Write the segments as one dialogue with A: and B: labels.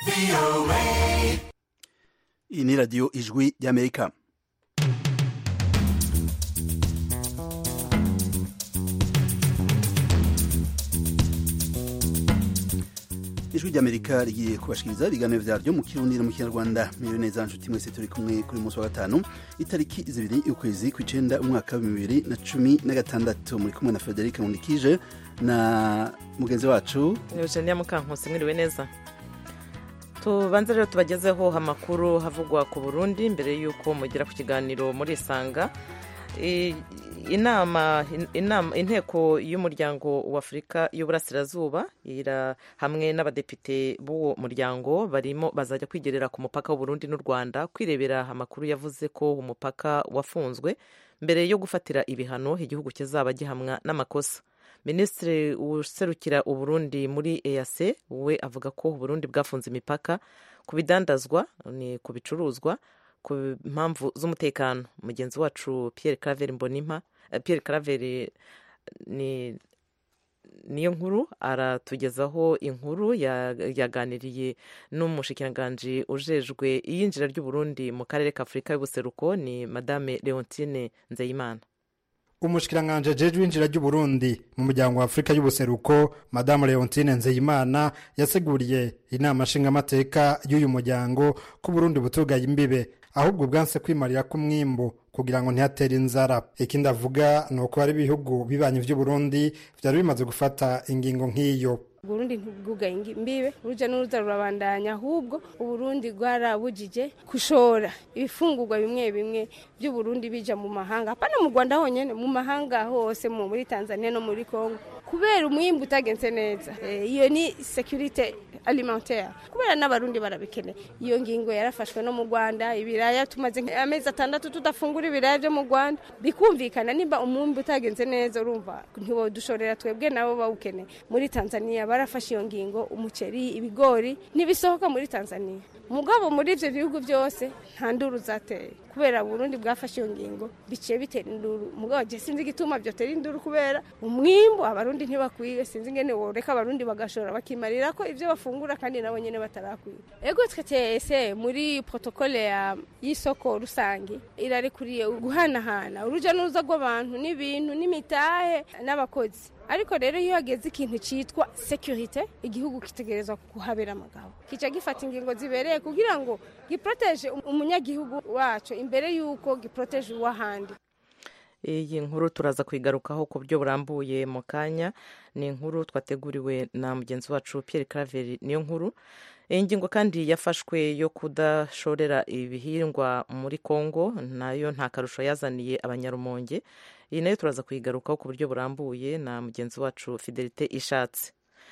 A: iyi ni radiyo ijwi ry'amerika ijwi ry'amerika rigiye kubashikiriza ibiganiro vyaryo mu kirundi no mu kinyarwanda miriwe neza nshuti mwese turi kumwe kuri munsi wa gatanu itariki zibiri y'ukwezi kw'icenda umwaka wa bibiri na cumi na gatandatu muri kumwe na frederic nkundikije na mugenzi wacu
B: eugenia mukankusi mwiriwe neza tubanze rero tubagezeho amakuru havugwa ku burundi mbere y'uko mugera ku kiganiro muri isanga inama inteko y'umuryango w'afurika y'uburasirazuba hamwe n'abadepite b'uwo muryango barimo bazajya kwigerera ku mupaka w'uburundi n'u rwanda kwirebera amakuru yavuze ko umupaka wafunzwe mbere yo gufatira ibihano igihugu kizaba gihamwa n'amakosa minisitiri userukira uburundi muri eyase we avuga ko uburundi bwafunze imipaka ku bidandazwa ni ku bicuruzwa ku mpamvu z'umutekano mugenzi wacu Pierre Claver mbonimpa Pierre Claver ni niyo nkuru aratugezaho inkuru yaganiriye n'umushikiranganji ujejwe iyinjira ry'uburundi mu karere ka afurika y'ubuseruko ni madame leontine nzeyimana
C: umushikiranganje jeje winjira ry'uburundi mu muryango wa afurika y'ubuseruko madamu leontine nzeyimana yaseguriye inama nshingamateka y'uyu muryango ko uburundi butugaye imbibe ahubwo bwanse kwimarira ku mwimbu kugira ngo ntihatere inzara ikindi avuga ni uko hari ibihugu bibanyi vy'uburundi vyari bimaze gufata ingingo nk'iyo
D: uburundi ntibwugaye imbibe uruja n'uruza rurabandanya ahubwo uburundi bwarabujije gushora ibifungurwa bimwe bimwe by'uburundi bija mu mahanga hapana mu rwanda honyene mu mahanga hose muri tanzania no muri congo kubera umwimbu utagenze neza iyo ni securite alimentaire kubera n'abarundi barabikeneye iyo ngingo yarafashwe no mu rwanda ibiraya tumaze amezi atandatu tudafungura ibiraya byo mu rwanda bikumvikana nimba umwimbu utagenze neza urumva ntiwodushorera twebwe nabo bawukeneye muri tanzania barafashe iyo ngingo umuceri ibigori ntibisohoka muri tanzania mugabo muri ivyo bihugu byose nta nduru zateye kubera burundi bwafashe iyo ngingo biciye bitera induru mugabo je sinzi igituma vyotera induru kubera umwimbu abarundi ntibakwiye sinzi ingene woreka abarundi bagashora bakimarira ko ivyo bafungura kandi nabo nyene batarakwiye ego twese muri protokole y'isoko rusange irarekuriye guhanahana uruja n'uruza rw'abantu n'ibintu n'imitahe n'abakozi ariko rero iyo hageze ikintu cyitwa securite igihugu kitegerezwa kuhabera amagabo kica gifata ingingo zibereye kugira ngo giproteje umunyagihugu wacu imbere y'uko giproteje uw'ahandi
B: iyi nkuru turaza kuyigarukaho ku buryo burambuye mu kanya ni inkuru twateguriwe na mugenzi wacu Pierre Claver niyo nkuru iyi ngingo kandi yafashwe yo kudashorera ibihingwa muri congo nayo nta karusho yazaniye abanyarumonge iyi nayo turaza kuyigarukaho ku buryo burambuye na mugenzi wacu fidelite ishatse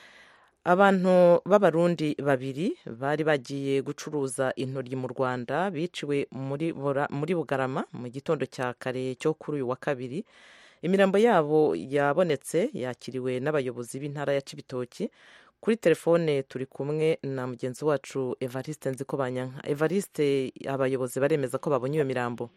B: abantu b'abarundi babiri bari bagiye gucuruza intoryi mu rwanda biciwe muri bugarama mu gitondo cya kare cyo kuri uyu wa kabiri imirambo yabo yabonetse yakiriwe n'abayobozi b'intara ya cibitoki kuri telefone turi kumwe na mugenzi wacu evariste nziko banyanka evariste abayobozi baremeza ko babonye iyo mirambo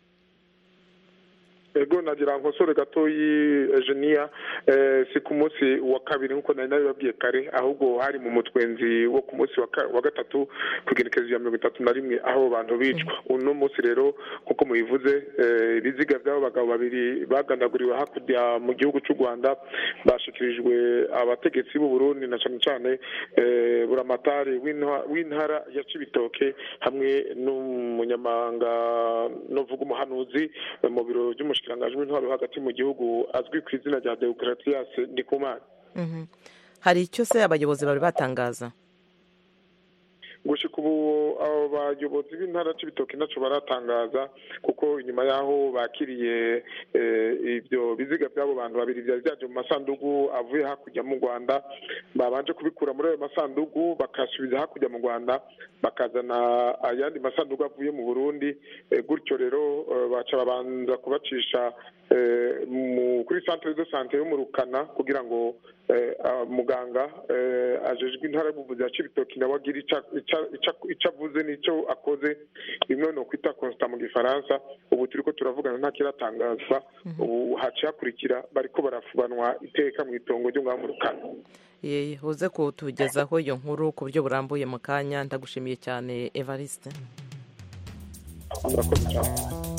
E: ego nagira nkosore gatoyi Eugenia si ku munsi wa kabiri nk'uko nari nabibabwiye kare ahubwo hari mu mutwenzi wo ku munsi wa gatatu ku igenekerezo ya mirongo itatu na rimwe aho bantu bicwa uno munsi rero nk'uko mubivuze ibiziga by'abo bagabo babiri bagandaguriwe hakurya mu gihugu cy'u rwanda bashikirijwe abategetsi b'u Burundi na cyane cyane buramatari w'intara ya cibitoke hamwe n'umunyamabanga novuga umuhanuzi mu biro by'umushyikirano umushikiranganji w'intwaro hagati mu gihugu azwi ku izina rya Deogratias Ndikumana
B: hari icyo se abayobozi bari batangaza
E: gushika ubu abo bayobozi b'intara c'ibitoki ntaco baratangaza kuko inyuma y'aho bakiriye ibyo biziga by'abo bantu babiri byari byaje mu masandugu avuye hakurya mu rwanda babanje kubikura muri ayo masandugu bakasubiza hakurya mu rwanda bakazana ayandi masandugu avuye mu burundi gutyo rero baca babanza kubacisha eh, mu- kuri centre de sante yo mu rukana kugira ngo eh, ah, muganga eh, ajejwe intara y'ubuvuzi ya cibitoki nawe agira ica- ica- ica- ico avuze n'ico akoze bimwe no kwita constat mu gifaransa ubu turiko turavugana nta kiratangazwa ubu haciye hakurikira bariko barafubanwa iteka mu itongo ryo ngaho mu rukana
B: Ye, uze kutugezaho iyo nkuru ku buryo burambuye mu kanya ndagushimiye cyane evariste
E: murakoze cyane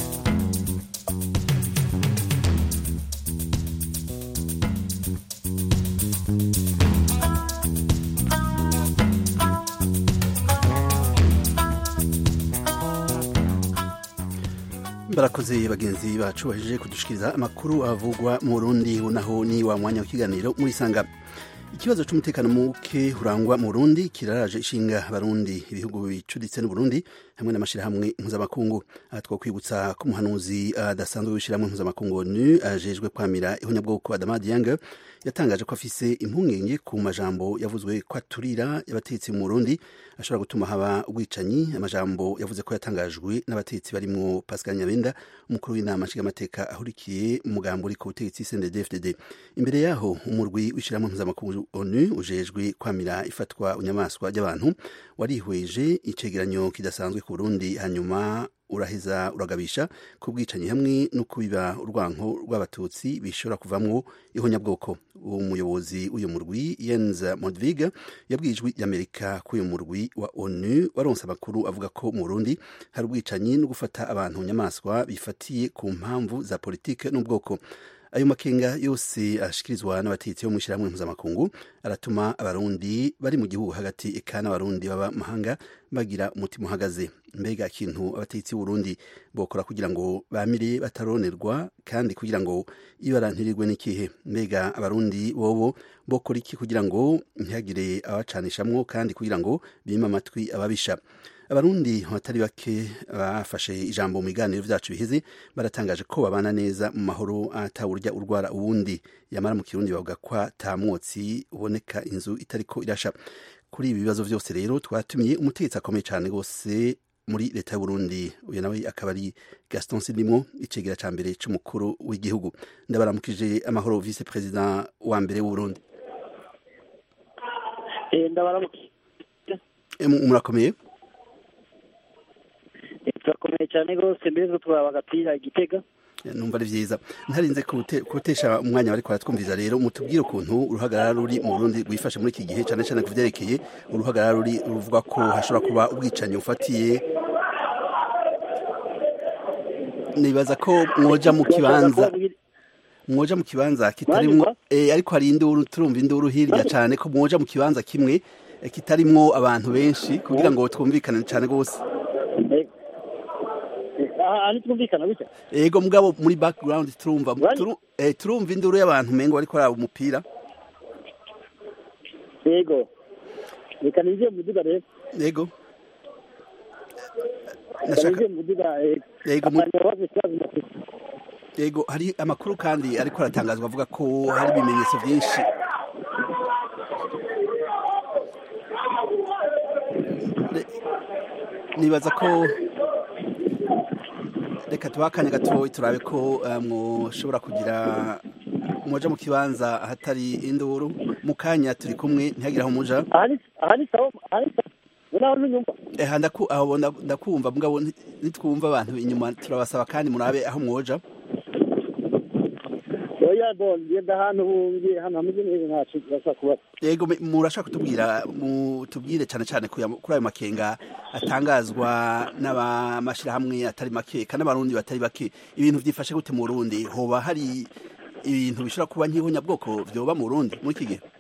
A: barakoze bagenzi bacu bahejeje kudushikiriza amakuru avugwa mu burundi naho ni wa mwanya w'ikiganiro muri sanga ikibazo cy'umutekano muke urangwa mu burundi kiraraje ishinga abarundi ibihugu bicuditse n'uburundi hamwe n'amashyirahamwe mpuzamakungu aha twakwibutsa ko umuhanuzi adasanzwe w'ishyirahamwe mpuzamakungu nu ajejwe kwamira ihonyabwoko adama diyange yatangaje ko afise impungenge ku majambo yavuzwe ko aturira y'abatetsi mu burundi ashobora gutuma haba ubwicanyi amajambo yavuze ko yatangajwe n'abatetsi barimwo pascal nyabenda umukuru w'inama nshingamateka ahurikiye umugambo uri ku butegetsi cndd imbere yaho umurwi w'ishyirahamwe mpuzamakungu onu ujejwe kwamira ifatwa inyamaswa ry'abantu warihweje icegeranyo kidasanzwe ku burundi hanyuma uraheza uragabisha ku bwicanyi hamwe no kubiba urwanko rw'abatutsi bishobora kuvamwo ihonyabwoko umuyobozi w'uyu murwi Jens Modvig yabwiye ijwi ry'Amerika ko uyu murwi wa ONU waronse amakuru avuga ko mu Burundi hari ubwicanyi no gufata abantu nyamaswa bifatiye ku mpamvu za politike n'ubwoko ayo makenga yose ashikirizwa n'abatetsi bo mu ishyirahamwe mpuzamakungu aratuma abarundi bari mu gihugu hagati eka n'abarundi baba mahanga bagira umutima uhagaze mbega ikintu abatetsi b'uburundi bokora kugira ngo bamire bataronerwa kandi kugira ngo ibarantirirwe n'ikihe mbega abarundi bobo bokora iki kugira ngo ntihagire abacanishamwo kandi kugira ngo bime amatwi ababisha abarundi batari bake bafashe ijambo mu biganiro vyacu biheze baratangaje ko babana neza mu mahoro atawurya urwara uwundi yamara mu kirundi bavuga ko ata mwotsi uboneka inzu itariko irasha kuri ibi bibazo vyose rero twatumiye umutegetsi akomeye cane rwose muri leta y'uburundi uyu nawe akaba ari gaston sidimwo icegera ca mbere c'umukuru w'igihugu ndabaramukije amahoro vice president wa mbere w'uburundi
F: ndabaramukije
A: murakomeye
F: turakomeye cyane rwose mbere yuko twaba agapira igitega
A: numva ari vyiza ntarinze kutesha umwanya bariko baratwumviza rero mutubwire ukuntu uruhagarara ruri mu Burundi rwifashe muri iki gihe cane cane ku vyerekeye uruhagarara ruri ruvuga ko hashobora kuba ubwicanyi bufatiye nibaza ko mwoja mu kibanza mwoja mu kibanza kitarimwo eh, ariko hari induru turumva induru hirya cane ko mwoja mu kibanza kimwe eh, kitarimwo abantu benshi kugira ngo twumvikane cane gose
F: aha twumvikana gutya
A: ego mugabo muri background turumva
F: Bari?
A: turu- eh, turumva induru y'abantu mengo bariko baraba umupira
F: yego reka ninjiye mu muduga rero
A: ego
F: reka
A: nashaka
F: ninjiye mu muduga
A: Yego, mu-
F: abantu ikibazo bafite
A: ego hari amakuru kandi ariko aratangazwa avuga ko hari ibimenyetso byinshi Ne- nibaza ko reka tubahe akanya gatoya turabe ko eh, mwoshobora kugira mwoja mu kibanza ahatari induru mu kanya turi kumwe ntihagire aho muja
F: aha ni aha ni sawa aha ni sawa ubu naho ntunyumva
A: Eh, ndaku aho nda- ndakumva mugabo nti- nitwumva abantu inyuma turabasaba kandi murabe aho mwoja
F: oya bon ngenda ahantu ngiye hano hameze neza ntacu urashobora kubaza
A: yego me- murashaka kutubwira mutubwire cyane cyane kuya- kuri ayo makenga atangazwa n'amashyirahamwe atari make kandi n'abarundi batari bake ibintu byifashe gute mu Burundi hoba hari ibintu bishobora kuba nk'ihonyabwoko vyoba mu Burundi muri iki gihe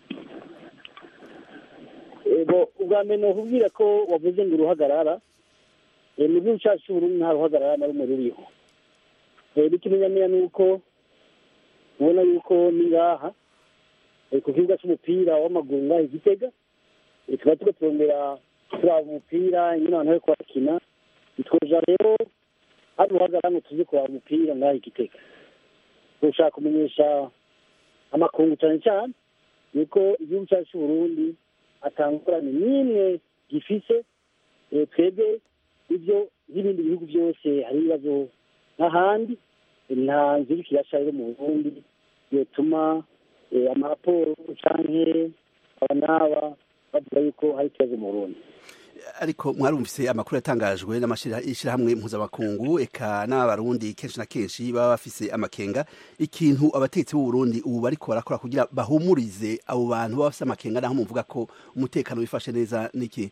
F: ego ubwa mbere nokubwira ko wavuze ngo uruhagarara Eh, mu gihugu cyacu cy'uburundi nta ruhagarara na rumwe ruriho Eh, n'ikimenyamenya ni uko ubona yuko ni ngaha eh, ku kibuga cy'umupira w'amaguru ngaha i gitega Eh, tuba turiko turongera turaba umupira nyine abantu bariko barakina bitwoja rero hari uruhagarara ngo tuze kuraba umupira ngaha i gitega dushaka kumenyesha amakungu cyane cyane nuko igihugu cyacu cy'uburundi atangurane n'imwe gifise eh, twebwe ibyo nk'ibindi bihugu byose hari ibibazo nk'ahandi nta nzira ikirasha rero mu burundi yotuma amaraporo canke aba n'aba bavuga yuko hari ikibazo mu burundi
A: ariko mwarumvise amakuru yatangajwe n'amashyirahamwe mpuzamakungu eka n'abarundi kenshi na kenshi baba bafise amakenga ikintu abatetsi b'u Burundi ubu bariko barakora kugira bahumurize abo bantu baba bafise amakenga naho muvuga ko umutekano wifashe neza niki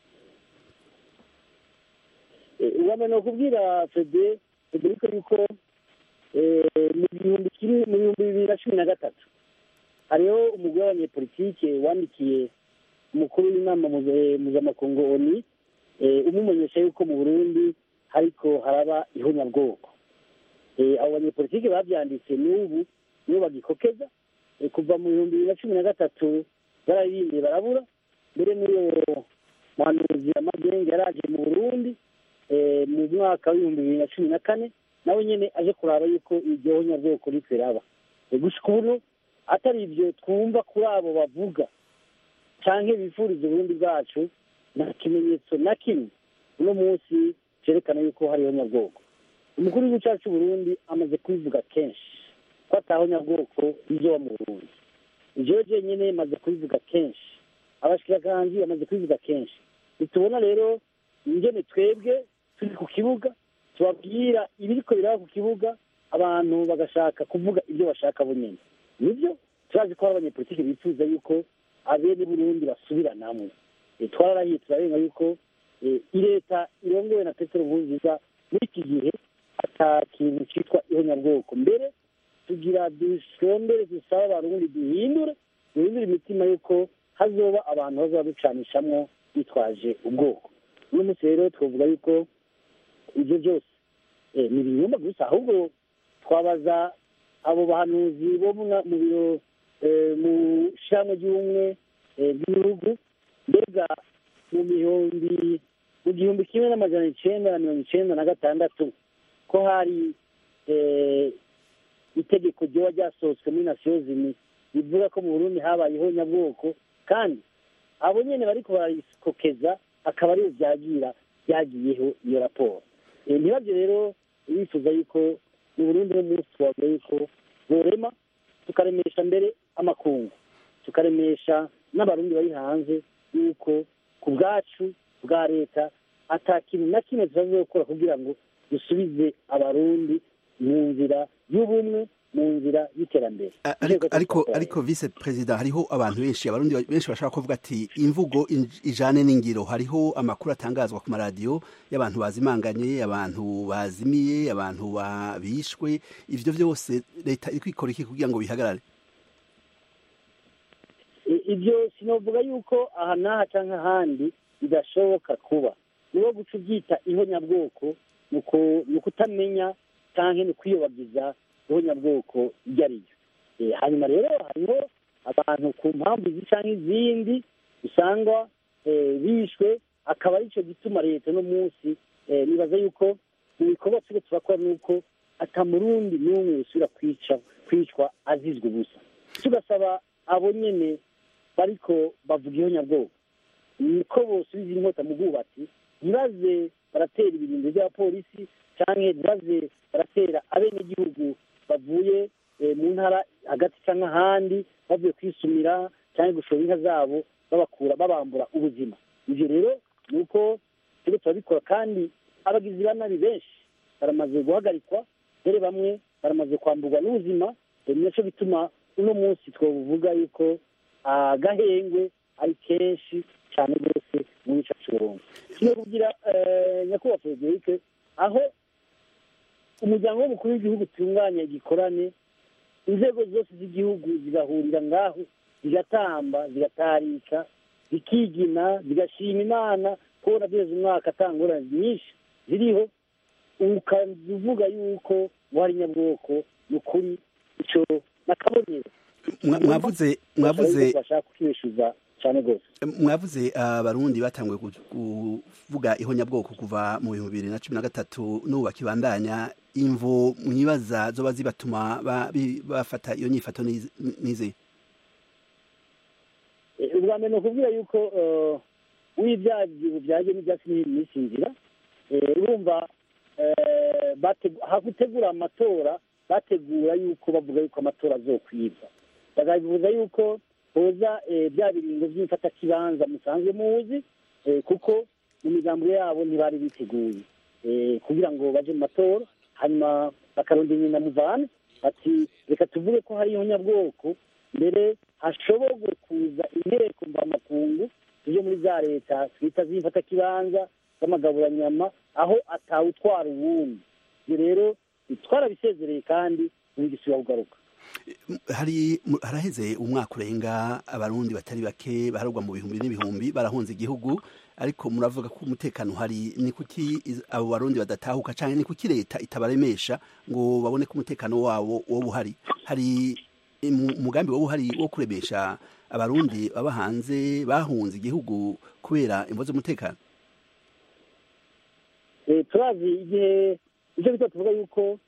F: wamenya kubwira fede federiko yuko mu bihumbi kimwe mu bihumbi bibiri na cumi na gatatu hariho umugore w'abanyepolitike wandikiye umukuru w'inama mpuzamakungu oni umumenyesha yuko mu burundi hariko haraba ihonyabwoko abo banyepolitike babyanditse n'ubu nibo bagikokeza kuva mu bihumbi bibiri na cumi na gatatu bararirimbiye barabura mbere n'uwo muhanuzi amagenge yaraje mu burundi mu mwaka w'ibihumbi bibiri na cumi na kane nawe nyine aje kuraba yuko iryo honyabwoko ritwe raba gushika ubu atari ibyo twumva kuri abo bavuga cyangwa bifuriza uburundi bwacu nta kimenyetso na kimwe uno munsi cyerekana yuko hariho nyabwoko umukuru w'igihugu cyacu cy'uburundi amaze kubivuga kenshi ko ataho nyabwoko rizoba mu burundi ibyo jenyine maze kubivuga kenshi abashikirakanji bamaze kubivuga kenshi ntitubona rero ingene twebwe turi ku kibuga tubabwira ibiriko biraba ku kibuga abantu bagashaka kuvuga ibyo bashaka bo nyine nibyo turazi ko hari abanyepolitiki bifuza yuko abene burundi basubiranamwe twararahiye turarenga yuko leta irongowe na petero nkurunziza muri iki gihe ata kintu cyitwa ihonyabwoko mbere tugira dushondere dusaba abarundi duhindure duhindure imitima yuko hazoba abantu bazaba ducanishamwo bitwaje ubwoko uno munsi rero twavuga yuko ibyo byose ni ibinyoma gusa ahubwo twabaza abo bahanuzi bo mu biro mu shyirahamwe ry'ubumwe bw'ibihugu mbega mu bihumbi mu gihumbi kimwe n'amajana icyenda na mirongo icyenda na gatandatu ko hari itegeko ryoba ryasohotswe muri nasiyo zimwe rivuga ko mu burundi habayeho nyabwoko kandi abo nyine bariko barayikokeza akaba ariyo byagira byagiyeho iyo raporo ntibabyo rero bifuza yuko mu burundi no munsi twavuga yuko borema tukaremesha mbere amakungu tukaremesha n'abarundi bari hanze yuko ku bwacu bwa leta ata kintu na kimwe tutazokora kugira ngo dusubize abarundi mu nzira y'ubumwe mu nzira y'iterambere
A: ariko ariko vice perezida hariho abantu benshi abarundi benshi bashaka kuvuga ati imvugo ijane n'ingiro hariho amakuru atangazwa ku maradiyo y'abantu bazimanganye abantu bazimiye abantu bishwe ivyo byose leta iri kwikora iki kugira ngo bihagarare
F: ibyo sinavuga yuko aha n'aha cyangwa ahandi bidashoboka kuba niwo guca ubyita ihonyabwoko ni ukutamenya cyangwa ni ukwiyobagiza ihonyabwoko iryo ari ryo hanyuma rero hariho abantu ku mpamvu izi cyangwa izindi usanga bishwe akaba aricyo gituma leta uno munsi nibaza yuko mu bikorwa turi turakora ni uko atamurundi n'umwe usubira kwicwa azizwe ubusa tugasaba abo nyine bariko bavuga ihonyabwoko niko bosubiza inkota mu bwubatsi ntibaze baratera ibirindiro by'abapolisi cyangwa ntibaze baratera abenegihugu bavuye mu ntara hagati cyangwa ahandi bavuye kwisumira cyangwa gushora inka zabo babakura babambura ubuzima ibyo rero ni uko turi turabikora kandi abagizi ba nabi benshi baramaze guhagarikwa dore bamwe baramaze kwamburwa n'ubuzima nacyo bituma uno munsi twavuga yuko agahengwe ari kenshi cyane rwose muri ico kirundi kino kugira nyakubahwa federike aho umuryango w'umukuru w'igihugu utunganya igikorane inzego zose z'igihugu zigahurira ngaho zigatamba zigatarika zikigina zigashima imana kubona duheza umwaka atangurane nyinshi ziriho ukavuga yuko wari nyabwoko ni ukuri ico nakabonero
A: mwavuze mwavuze
F: bashaka kwibeshuza cyane rwose
A: mwavuze abarundi batanguye kuvuga ihonyabwoko kuva mu bihumbi bibiri na cumi na gatatu n'ubu bakibandanya imvo mwibaza zoba zibatuma bafata iyo nyifato n'ize
F: ubwa mbere ni ukubwira yuko w'ibyagiye bubyaje n'ibyatsi n'iminsi nzira urumva hagutegura amatora bategura yuko bavuga yuko amatora azokwibwa bakabivuza yuko hoza bya biringo by'imfatakibanza musanzwe muzi kuko mu migambo yabo ntibari biteguye kugira ngo baje mu matora hanyuma bakarondera inyina muvane ati reka tuvuge ko hariho nyabwoko mbere hashobogwe kuza inteko mvamakungu tujye muri za leta twita z'imfatakibanza z'amagaburanyama aho atawutwara uwundi ibyo rero twarabisezereye kandi ntibigisubira kugaruka
A: hari haraheze umwaka urenga abarundi batari bake baharugwa mu bihumbi n'ibihumbi barahunze igihugu ariko muravuga ko umutekano hari ni kuki abo barundi badatahuka cyane ni kuki leta itabaremesha ngo babone ko umutekano wabo wowe uhari hari umugambi wowe uhari wo kuremesha abarundi baba hanze bahunze igihugu kubera imvo z'umutekano
F: turazi igihe icyo bita tuvuga yuko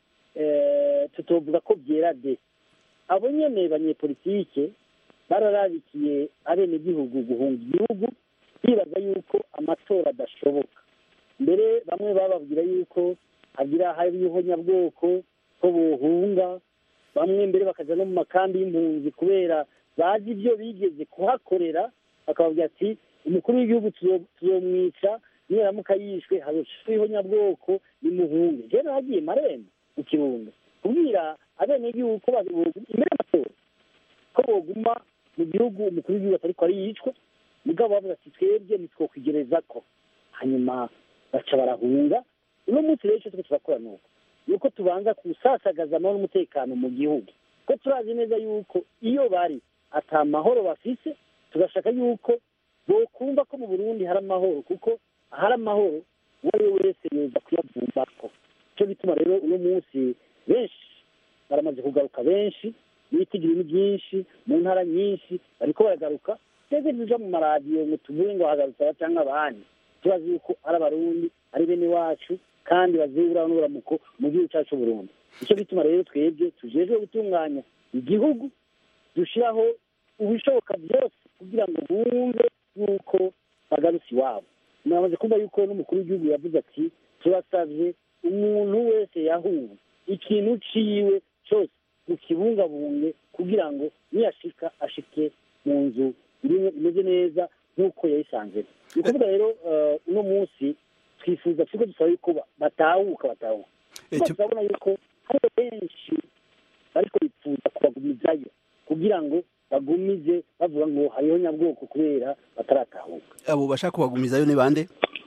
F: tutovuga ko byera de abo nyene banyepolitike bararabikiye abenegihugu guhunga igihugu bibaza yuko amatora adashoboka mbere bamwe bababwira yuko hagira hariho nyabwoko ko bohunga bamwe mbere bakaja no mu makambi y'impunzi kubera bazi ibyo bigeze kuhakorera bakababwira ati umukuru w'igihugu tuzomwica niramuka yishwe hazoshiho nyabwoko nimuhunge je nagiye marembo mu kirundo kubwira abenegihugu ko imbere y'amatora ko boguma mu gihugu umukuru w'igihugu atariko ariyicwa mugabo bavuga ati twebwe nitwokwigereza ko hanyuma baca barahunga uno munsi rero icyo turiko turakora nuko nuko tubanza kusasagaza amahoro n'umutekano mu gihugu ko turazi neza yuko iyo bari ata mahoro bafise tugashaka yuko bokumva ko mu burundi hari amahoro kuko ahari amahoro uwo ari we wese yoza kuyavumbako icyo bituma rero uno munsi benshi baramaze kugaruka benshi ibitigiri ni byinshi mu ntara nyinshi bariko baragaruka twebwe tuja mu maradiyo ngo tuvuge ngo hagarutse aba cyangwa abandi tubazi yuko ari abarundi ari bene wacu kandi bazibura n'uburamuko mu gihugu cyacu Burundi icyo bituma rero twebwe tujejwe gutunganya igihugu dushiraho ubishoboka byose kugira ngo bumve yuko bagarutse iwabo muramaze kumva yuko n'umukuru w'igihugu yavuze ati turasavye umuntu wese yahuwe ikintu ciwe cyose ukibungabunge kugira ngo niyashika ashike mu nzu imeze neza nk'uko yayisanze ni ukuvuga rero uno munsi twifuza turiko dusaba yuko batahuka batahuka kuko turabona yuko hari benshi bariko bifuza kubagumizayo kugira ngo bagumize bavuga ngo hariho nyabwoko kubera bataratahuka
A: abo bashaka kubagumizayo ni bande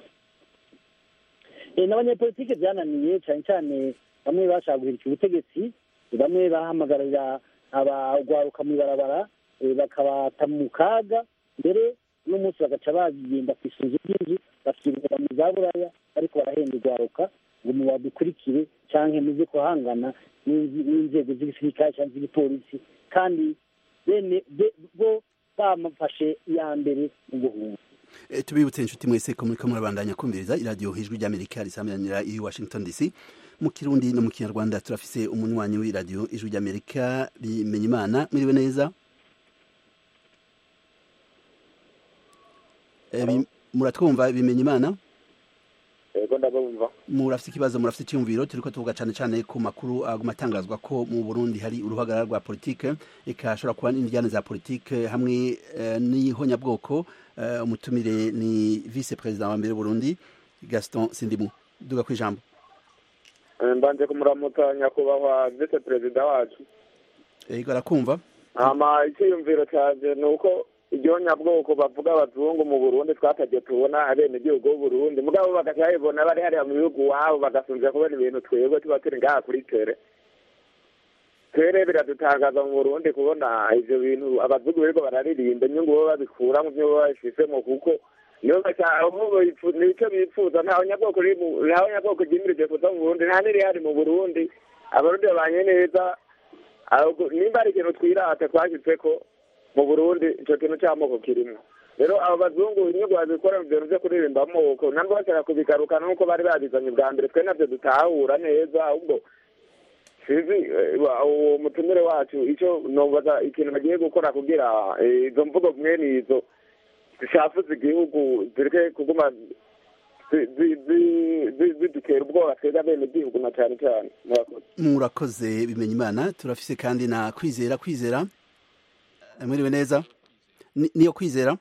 F: n'abanyepolitike byananiye cyane cyane bamwe bashaka guhirika ubutegetsi bamwe bahamagarira abagwaruka mu ibarabara bakabata mu kaga mbere n'umunsi bagaca bagenda ku isunzu ry'inzu bakirira mu za buraya ariko barahenda urwaruka ngo mubadukurikire cyangwa muze kuhangana n'inzego z'igisirikare cyangwa z'igipolisi kandi bene bo bamufashe iya mbere mu guhunga
A: tubibutse inshuti mwese ko muriko murabandanya kumviriza iradiyo hijwi ry'amerika risamiranyira i washington dc mu kirundi no mu kinyarwanda turafise umunywanyi w'iradiyo ijwi ry'amerika bimenya imana mwiriwe neza muratwumva bimenya imana
E: yego ndabumva
A: murafite ikibazo murafite icyumviro turiko tuvuga cyane cyane ku makuru aguma atangazwa ko mu burundi hari uruhagarara rwa politike ikashobora kuba n'indyane za politike hamwe n'ihonyabwoko umutumire ni vice perezida wa mbere w'uburundi gaston sindimu duga ku ijambo
E: mbanje kumuramutsa nyakubahwa vice perezida wacu
A: yego arakumva
E: hama icyiyumviro cyanjye ni uko iryo nyabwoko bavuga abazungu mu burundi twatagiye tubona abenegihugu b'uburundi mugabo bagaca babibona bari hariya mu bihugu iwabo bagasunzira kubona ibintu twebwe tuba turi ngaha kuri tere tere biradutangaza mu burundi kubona ivyo bintu abazungu biriko bararirimba inyungu bo babikura mu vyo bo babifisemo kuko nico bipfuza ntaho nyabwoko ntaho nyabwoko ryimirije kuza mu burundi nta n'irihari mu burundi abarundi babanye neza nimba ari ikintu twirata twashitseko mu burundi ico kintu c'amoko kirimwo rero abo bazungu inyungu babikora mu bintu vyo kuririmba amoko nabwo bashaka kubigarukana nk'uko bari babizanye bwa mbere twe navyo dutahura neza ahubwo sizi uwo mutumire wacu ico nobaza ikintu bagiye gukora kugira izo mvugo mwene izo zishafuza igihugu zireke kuguma
G: zi- zi- zi- zi- zidutera ubwoba twebwe abenegihugu na cyane cyane murakoze
A: murakoze bimenya imana turafise kandi na kwizera kwizera Eh, mwiriwe neza Ni- niyo kwizera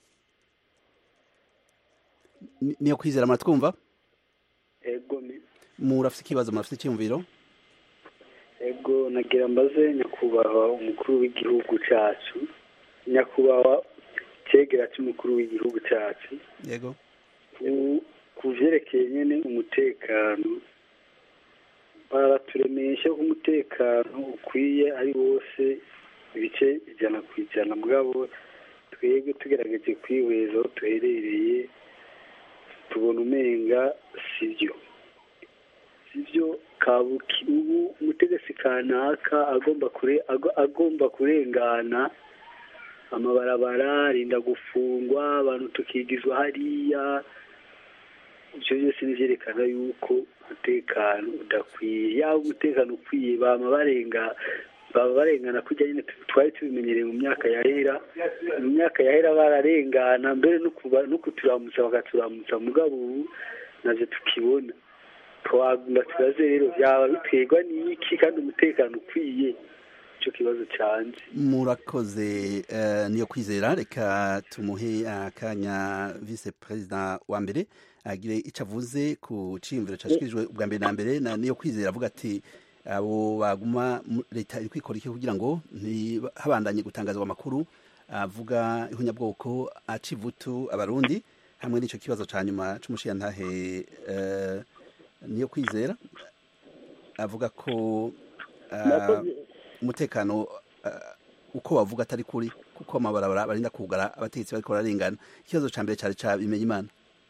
A: Ni- niyo kwizera muratwumva
H: ego ni
A: murafise ikibazo murafise icyumviro
H: ego nagira mbaze nyakubahwa umukuru w'igihugu cyacu nyakubahwa cyegera cy'umukuru w'igihugu cyacu
A: yego
H: ku- ku vyerekeye nyene umutekano baraturemesha ko umutekano ukwiye ari wose ibice ijana ku ijana mugabo twebwe tugerageje kwihweza aho duherereye tubona umenga sivyo sivyo kabuki ubu umutegetsi kanaka agomba kure ago- agomba kurengana amabarabara arinda gufungwa abantu tukigizwa hariya ibyo byose ni byerekana yuko umutekano udakwiye yaba umutekano ukwiye bama barenga baba barengana kujya nyine tu- twari tubimenyereye mu myaka yahera mu myaka yahera bararengana mbere no kuba- no kuturamutsa bakaturamutsa mugabo ubu navyo tukibona twagomba tubaze rero byaba biterwa n'iki kandi umutekano ukwiye icyo kibazo cyanjye
A: murakoze eh, niyo kwizera reka tumuhe akanya vice perezida wa mbere agire icyo avuze ku ciyumviro cyashyikirijwe ubwa mbere na mbere na niyo kwizera avuga ati abo baguma mu- leta iri kwikora iki kugira ngo ntihabandanye gutangazwa amakuru avuga ihunyabwoko aca ivutu abarundi hamwe n'icyo kibazo cya nyuma cy'umushiyantahe eh, niyo kwizera avuga ko ah,
F: Murakoze.
A: umutekano uh, uko bavuga atari kuri kuko amabarabara barinda kugara abategetsi bariko bararengana ikibazo ca mbere cari ca bimenya imana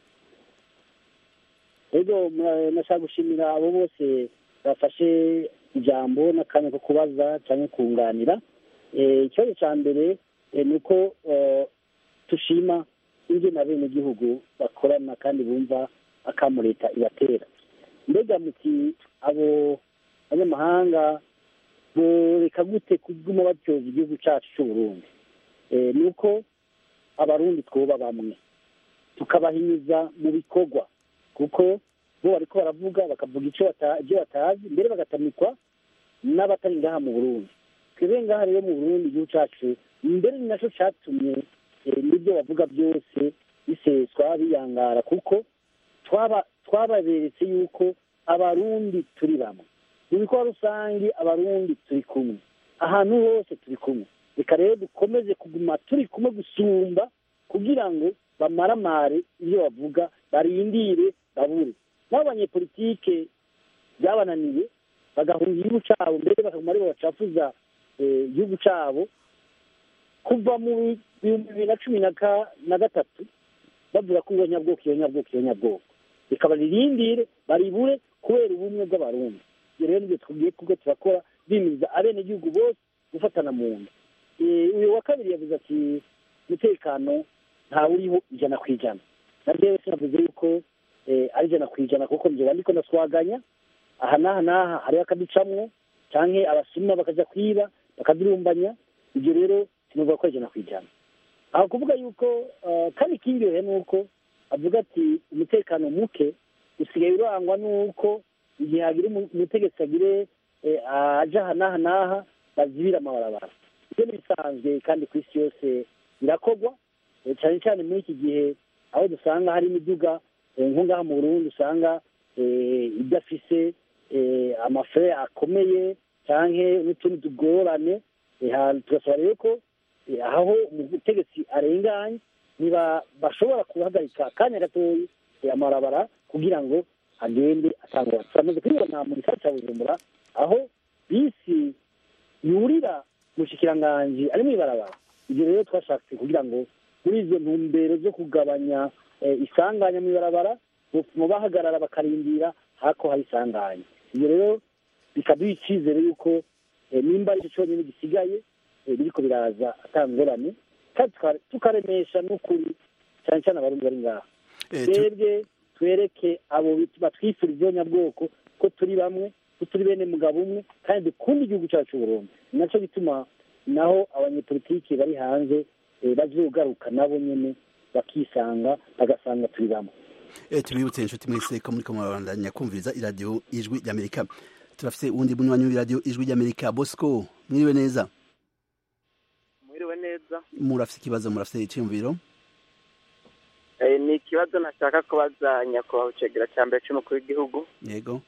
F: rero mura- nashaka gushimira abo bose bafashe ijambo n'akanya ko kubaza cyangwa kunganira Eh, ikibazo cya mbere eh, ni uko eh, tushima ingene abenegihugu bakorana kandi bumva akamu leta ibatera mbega muti abo banyamahanga boreka gute kuguma batyoza igihugu cyacu cy'uburundi Eh, ni uko abarundi twoba bamwe tukabahinyuza mu bikorwa kuko bo bariko baravuga bakavuga icyo bata- ibyo batazi mbere bagatamikwa n'abatari ngaha mu burundi twebwe ngaha rero mu burundi igihugu cacu mbere ni naco catumye eh, n'ibyo bavuga byose biseswa biyangara kuko twaba twababeretse yuko abarundi turi bamwe mu bikorwa rusange abarundi turi kumwe ahantu hose turi kumwe reka rero dukomeze kuguma turi kumwe gusumba kugira ngo bamaramare ibyo bavuga barindire babure n'abo banyepolitike byabananiye bagahunga igihugu cyabo mbere bakaguma aribo bacafuza eh, igihugu cyabo kuva mu bihumbi bibiri na cumi na ka- na gatatu bavuga ko iyo nyabwoko iyo nyabwoko iyo nyabwoko reka baririndire baribure kubera ubumwe bw'abarundi ibyo rero nibyo tugiye kubwo turakora bimiriza abenegihugu bose gufatana mu nda Eh, uyu wa kabiri yavuze ati umutekano ntawe uriho ijana ku ijana na rero sinavuze yuko eh, ari ijana ku ijana kuko njyewe ndiko ndaswaganya aha n'aha n'aha hariho akaducamwo canke abasuma bakaja kwiba bakadurumbanya ibyo rero sinuvuga ko ari ijana ku ijana aho kuvuga yuko eh, kandi ikindyohe ni uko avuga ati umutekano muke usigaye urangwa n'uko igihe hagira umu- umutegetsi agire eh, aja aha n'aha n'aha bazibira amabarabara ibyo ni bisanzwe kandi ku isi yose birakorwa eh, cyane cyane muri iki gihe aho dusanga hari imiduga eh, nko ngaha mu burundi usanga eh, idafise eh, amafere akomeye canke n'utundi tugorane Eh, ha- tugasaba rero ko eh, aho umutegetsi arenganye niba bashobora guhagarika akanya gatoyi eh, amabarabara kugira ngo agende atangwa turamaze kubibona mu gisata cya bujumbura aho bisi yurira umushikiranganji ari mu ibarabara ibyo rero twashatse kugira ngo muri izo ntumbero zo kugabanya eh, isanganya mu ibarabara butuma bahagarara bakarindira hako hari isanganya ibyo rero bikaduha icyizere yuko eh, nimba ari cyo cyonyine gisigaye eh, biriko biraza atangorane kandi tuka- tukaremesha n'ukuri cyane cyane abarundi bari ngaha
A: Eh, tu-
F: twebwe twereke abo bit- batwifuriza iyo nyabwoko ko turi bamwe ko turi bene mugabo umwe kandi dukunda igihugu cyacu Burundi ni nacyo bituma naho abanyepolitiki bari hanze eh, bazogaruka nabo nyene bakisanga bagasanga turi bamwe
A: Eh, tubibutse inshuti mwese ko muriko murabandanya kumviriza iradiyo ijwi ry'amerika turafise uwundi munywanyi w'iradiyo ijwi ry'amerika bosco mwiriwe neza
I: mwiriwe neza
A: murafise ikibazo murafise iciyumviro
I: Eh, ni ikibazo nashaka kubaza nyakubahwa icegera cya mbere cy'umukuru w'igihugu
A: yego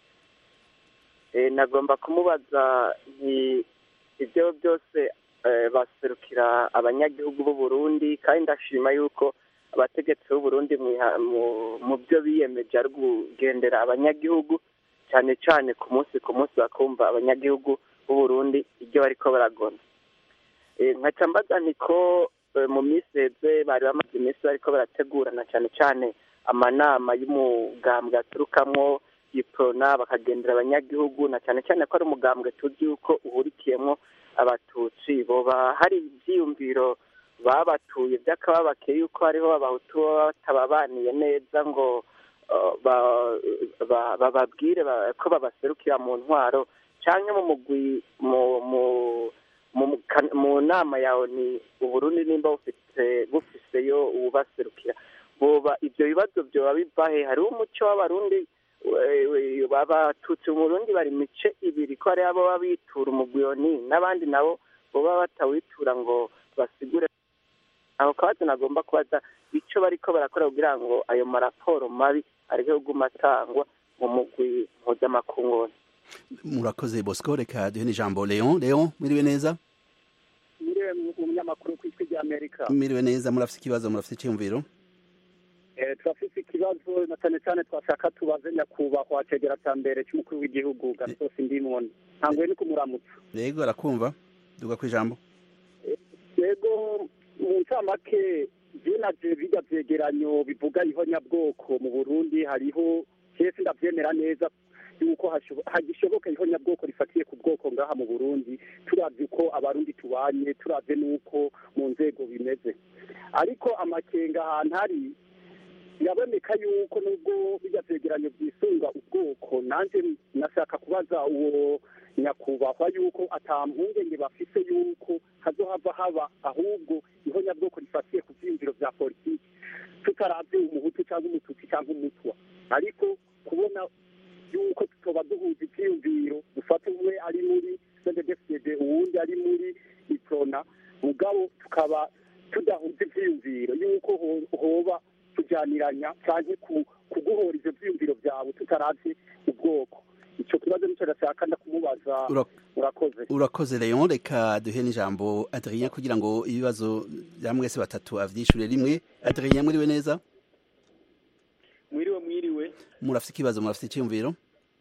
I: Eh, nagomba kumubaza nti ibyo byose eh, baserukira abanyagihugu b'u Burundi kandi ndashima yuko abategetsi b'u Burundi mwiha- mu- mu byo biyemeje ari kugendera abanyagihugu cyane cyane ku munsi ku munsi bakumva abanyagihugu b'u Burundi ibyo bariko baragona Eh, nkaca mbaza nti ko eh, mu minsi heze bari bamaze iminsi bariko barategurana cyane cyane amanama y'umugambwe aturukamwo iprona bakagendera abanyagihugu na cyane cyane ko ari umugambwe tuzi yuko uhurikiyemo abatutsi boba hari ivyiyumviro babatuye by'akababake yuko hariho abahutu baba batababaniye neza ngo uh, ba- ba- bababwire ba- ko babaserukira mu ntwaro canke mu mugwi mu mu mu kan- mu nama yawe ni uburundi nimba bufite bufiseyo ububaserukira boba ivyo bibazo vyoba bivahe hariho umuco w'abarundi we- we- abatutsi mu burundi bari mice ibiri ko hariho abo bitura umugwiyoni n'abandi nabo boba batawitura ngo basigure ako kabazo nagomba kubaza ico bariko barakora kugira ngo ayo maraporo mabi areke kuguma atangwa mu mugwi mpuzamakungu
A: murakoze bosco reka duhe n'ijambo leon leon mwiriwe neza
F: muriwe umunyamakuru ku ijwi ry'amerika
A: mwiriwe neza murafise ikibazo murafise iciyumviro
F: Eh, turafise ikibazo na cyane cyane twashaka tubaze nyakubahwa cegera cya mbere cy'umukuru w'igihugu gasosi ndimoni ntanguye ni kumuramutsa
A: yego arakumva duga ku ijambo
F: yego mu ncamake binaje bijya vyegeranyo bivuga ihonyabwoko mu burundi hariho kese ndavyemera neza yuko hashobo- hagishoboka ihonyabwoko rifatiye ku bwoko ngaha mu burundi turavye uko abarundi tubanye turavye n'uko mu nzego bimeze ariko amakenga ahantu hari biraboneka yuko nubwo bijya vyegeranyo vyisunga ubwoko nanje nashaka kubaza uwo nyakubahwa yuko ata mpungenge bafise yuko hazohava haba ahubwo ihonyabwoko rifatiye ku vyiyumviro vya politiki tutaravye umuhutu cyangwa umututsi cyangwa umutwa ariko kubona yuko tutoba duhuza ivyiyumviro dufata umwe ari muri cndfcd uwundi ari muri iprona mugabo tukaba tudahuza ivyiyumviro yuko ho- hoba kujaniranya canke ku- kuguhora ivyo vyiyumviro vyawe tutaravye ubwoko ico kibazo nico ndashaka ndakumubaza
A: Ura-
F: murakoze
A: urakoze leon reka duhe n'ijambo adrien kugira ngo ibibazo bya mwese batatu avyishure rimwe adrien mwiriwe neza
J: mwiriwe mwiriwe
A: murafise ikibazo murafise iciyumviro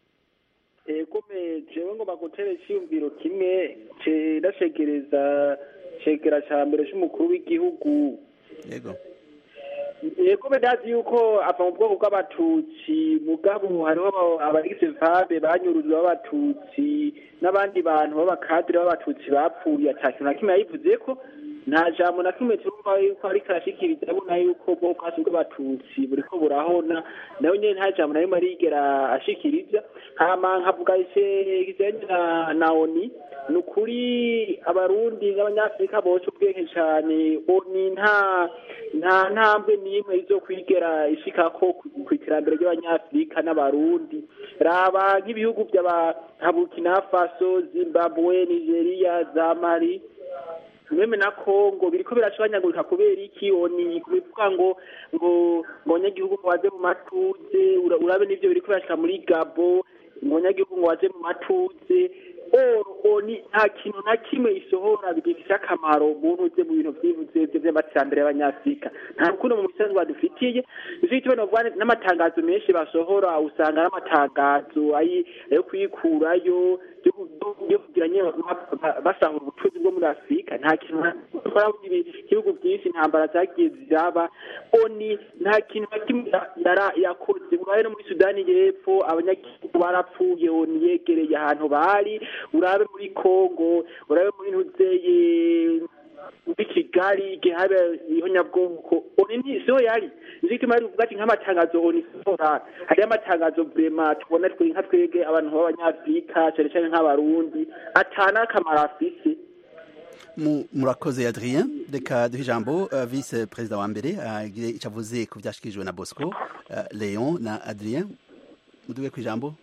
J: ego me jewe ngomba gutera iciyumviro kimwe ce ndacegereza cegera ca mbere c'umukuru w'igihugu
A: yego
J: ego me ndazi yuko ava mu bwoko bw'abatutsi mugabo hariho aba- abagize vabe banyurujwe b'abatutsi n'abandi bantu b'abakadire b'abatutsi bapfuye ata kintu na kimwe yayivuzeko nta jambo na kimwe turumva yuko ariko arashikiriza abona yuko ubwoko bwose bw'abatutsi buriko burahona nawe nyene nta jambo na rimwe arigera ashikiriza hama nkavuga ice kijanye na na oni ni ukuri abarundi n'abanyafurika bose ubwenge cane oni nta nta ntambwe n'imwe izokwigera ishikako ku- ku iterambere ry'abanyafurika n'abarundi raba nk'ibihugu by'aba nka burkina faso zimbabwe nigeria za mali meme na Kongo biriko birashwanyagurika kubera iki oni kubivuga ngo ngo ngo abanyagihugu ngo baze mu matuze ura- urabe n'ivyo biriko birashika muri Gabo ngo abanyagihugu ngo baze mu matuze oro oni nta kintu na kimwe isohora bigifise akamaro muntu uze mu bintu vyivuze vy'amajambere y'abanyafrika nta rukundo mu misanzu badufitiye ivyo gituma novuga n'amatangazo menshi basohora usanga ari amatangazo ayi- ayo kwikurayo yo ku- yo kugira nyine ba- ba- basahura ubutunzi bwo muri afurika nta kintu na- ukora mu ibi- ibihugu byinshi intambara zagiye ziraba oni nta kintu na kimwe ya- yara- yakoze urabe no muri sudani y'epfo abanyagihugu barapfuye oni yegereye ahantu bari urabe muri kongo urabe muri ntuzeye muri kigali igihe habe ihonyabwoko oni ni siho yari nicyo gituma ari uvuga ati nk'amatangazo oni sora hariyo amatangazo vrema tubona twe nka twebwe abantu b'abanyafurika cane cane nk'abarundi atana akamaro afise
A: murakoze adrien reka duhe ijambo vice perezida wa mbere agire icyo avuze ku byashyikirijwe na bosco leon na adrien muduhe ku ijambo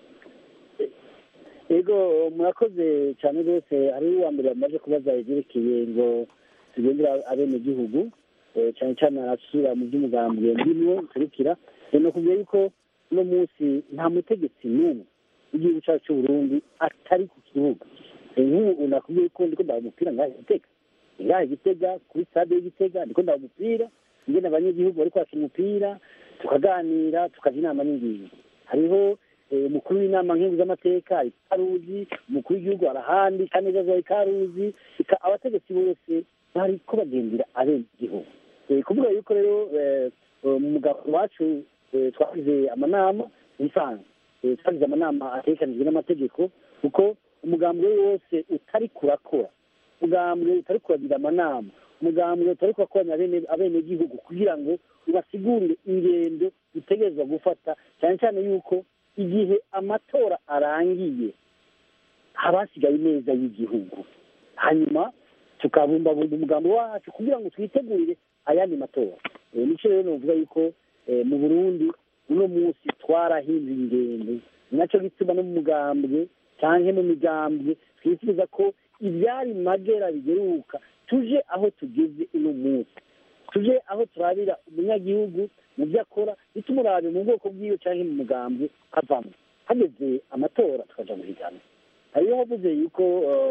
F: yego murakoze cyane rwose hari uwa mbere bamaze kubaza ibyerekeye ngo tugendera abenegihugu cyane cyane arasubira mu by'umugambwe ndimwo turukira ni ukubwira yuko uno munsi nta mutegetsi n'umwe w'igihugu cyacu cy'u Burundi atari ku kibuga nk'ubu nakubwiye ko ndiko ndaha umupira ngaha igitega ngaha igitega kuri stade y'igitega ndiko ndaha umupira ngena abanyagihugu bariko bakina umupira tukaganira tukaja inama n'ingingo hariho umukuru w'inama nkingi z'amateka ari karuzi umukuru w'igihugu arahandi kaneza ari karuzi abategetsi bose bariko bagendera abenegihugu kuvuga yuko rero mu mugabo wacu twagize amanama bisanzwe twagize amanama atekanijwe n'amategeko kuko umugambwe wose utari kurakora umugambwe utari kuragira amanama umugambwe utari kurakoranya abenegihugu kugira ngo ubasigurire ingendo utegerezwa gufata cyane cyane yuko igihe amatora arangiye haba hasigaye neza y'igihugu hanyuma tukabumbabumba umugambi wacu kugira ngo twitegurire ayandi matora nicyo rero nuvuga yuko mu burundi uno munsi twarahinduye ingendo nacyo gituma no mu mugambwe cyangwa mu migambwe twifuza ko ibyari magera bigeruka tuje aho tugeze uno munsi tuje aho turabira umunyagihugu mu byo akora bitumurabe mu bwoko bw'iyo cyangwa mu mugambwe kavamo hageze amatora tukaja guhigana hariyo havuze yuko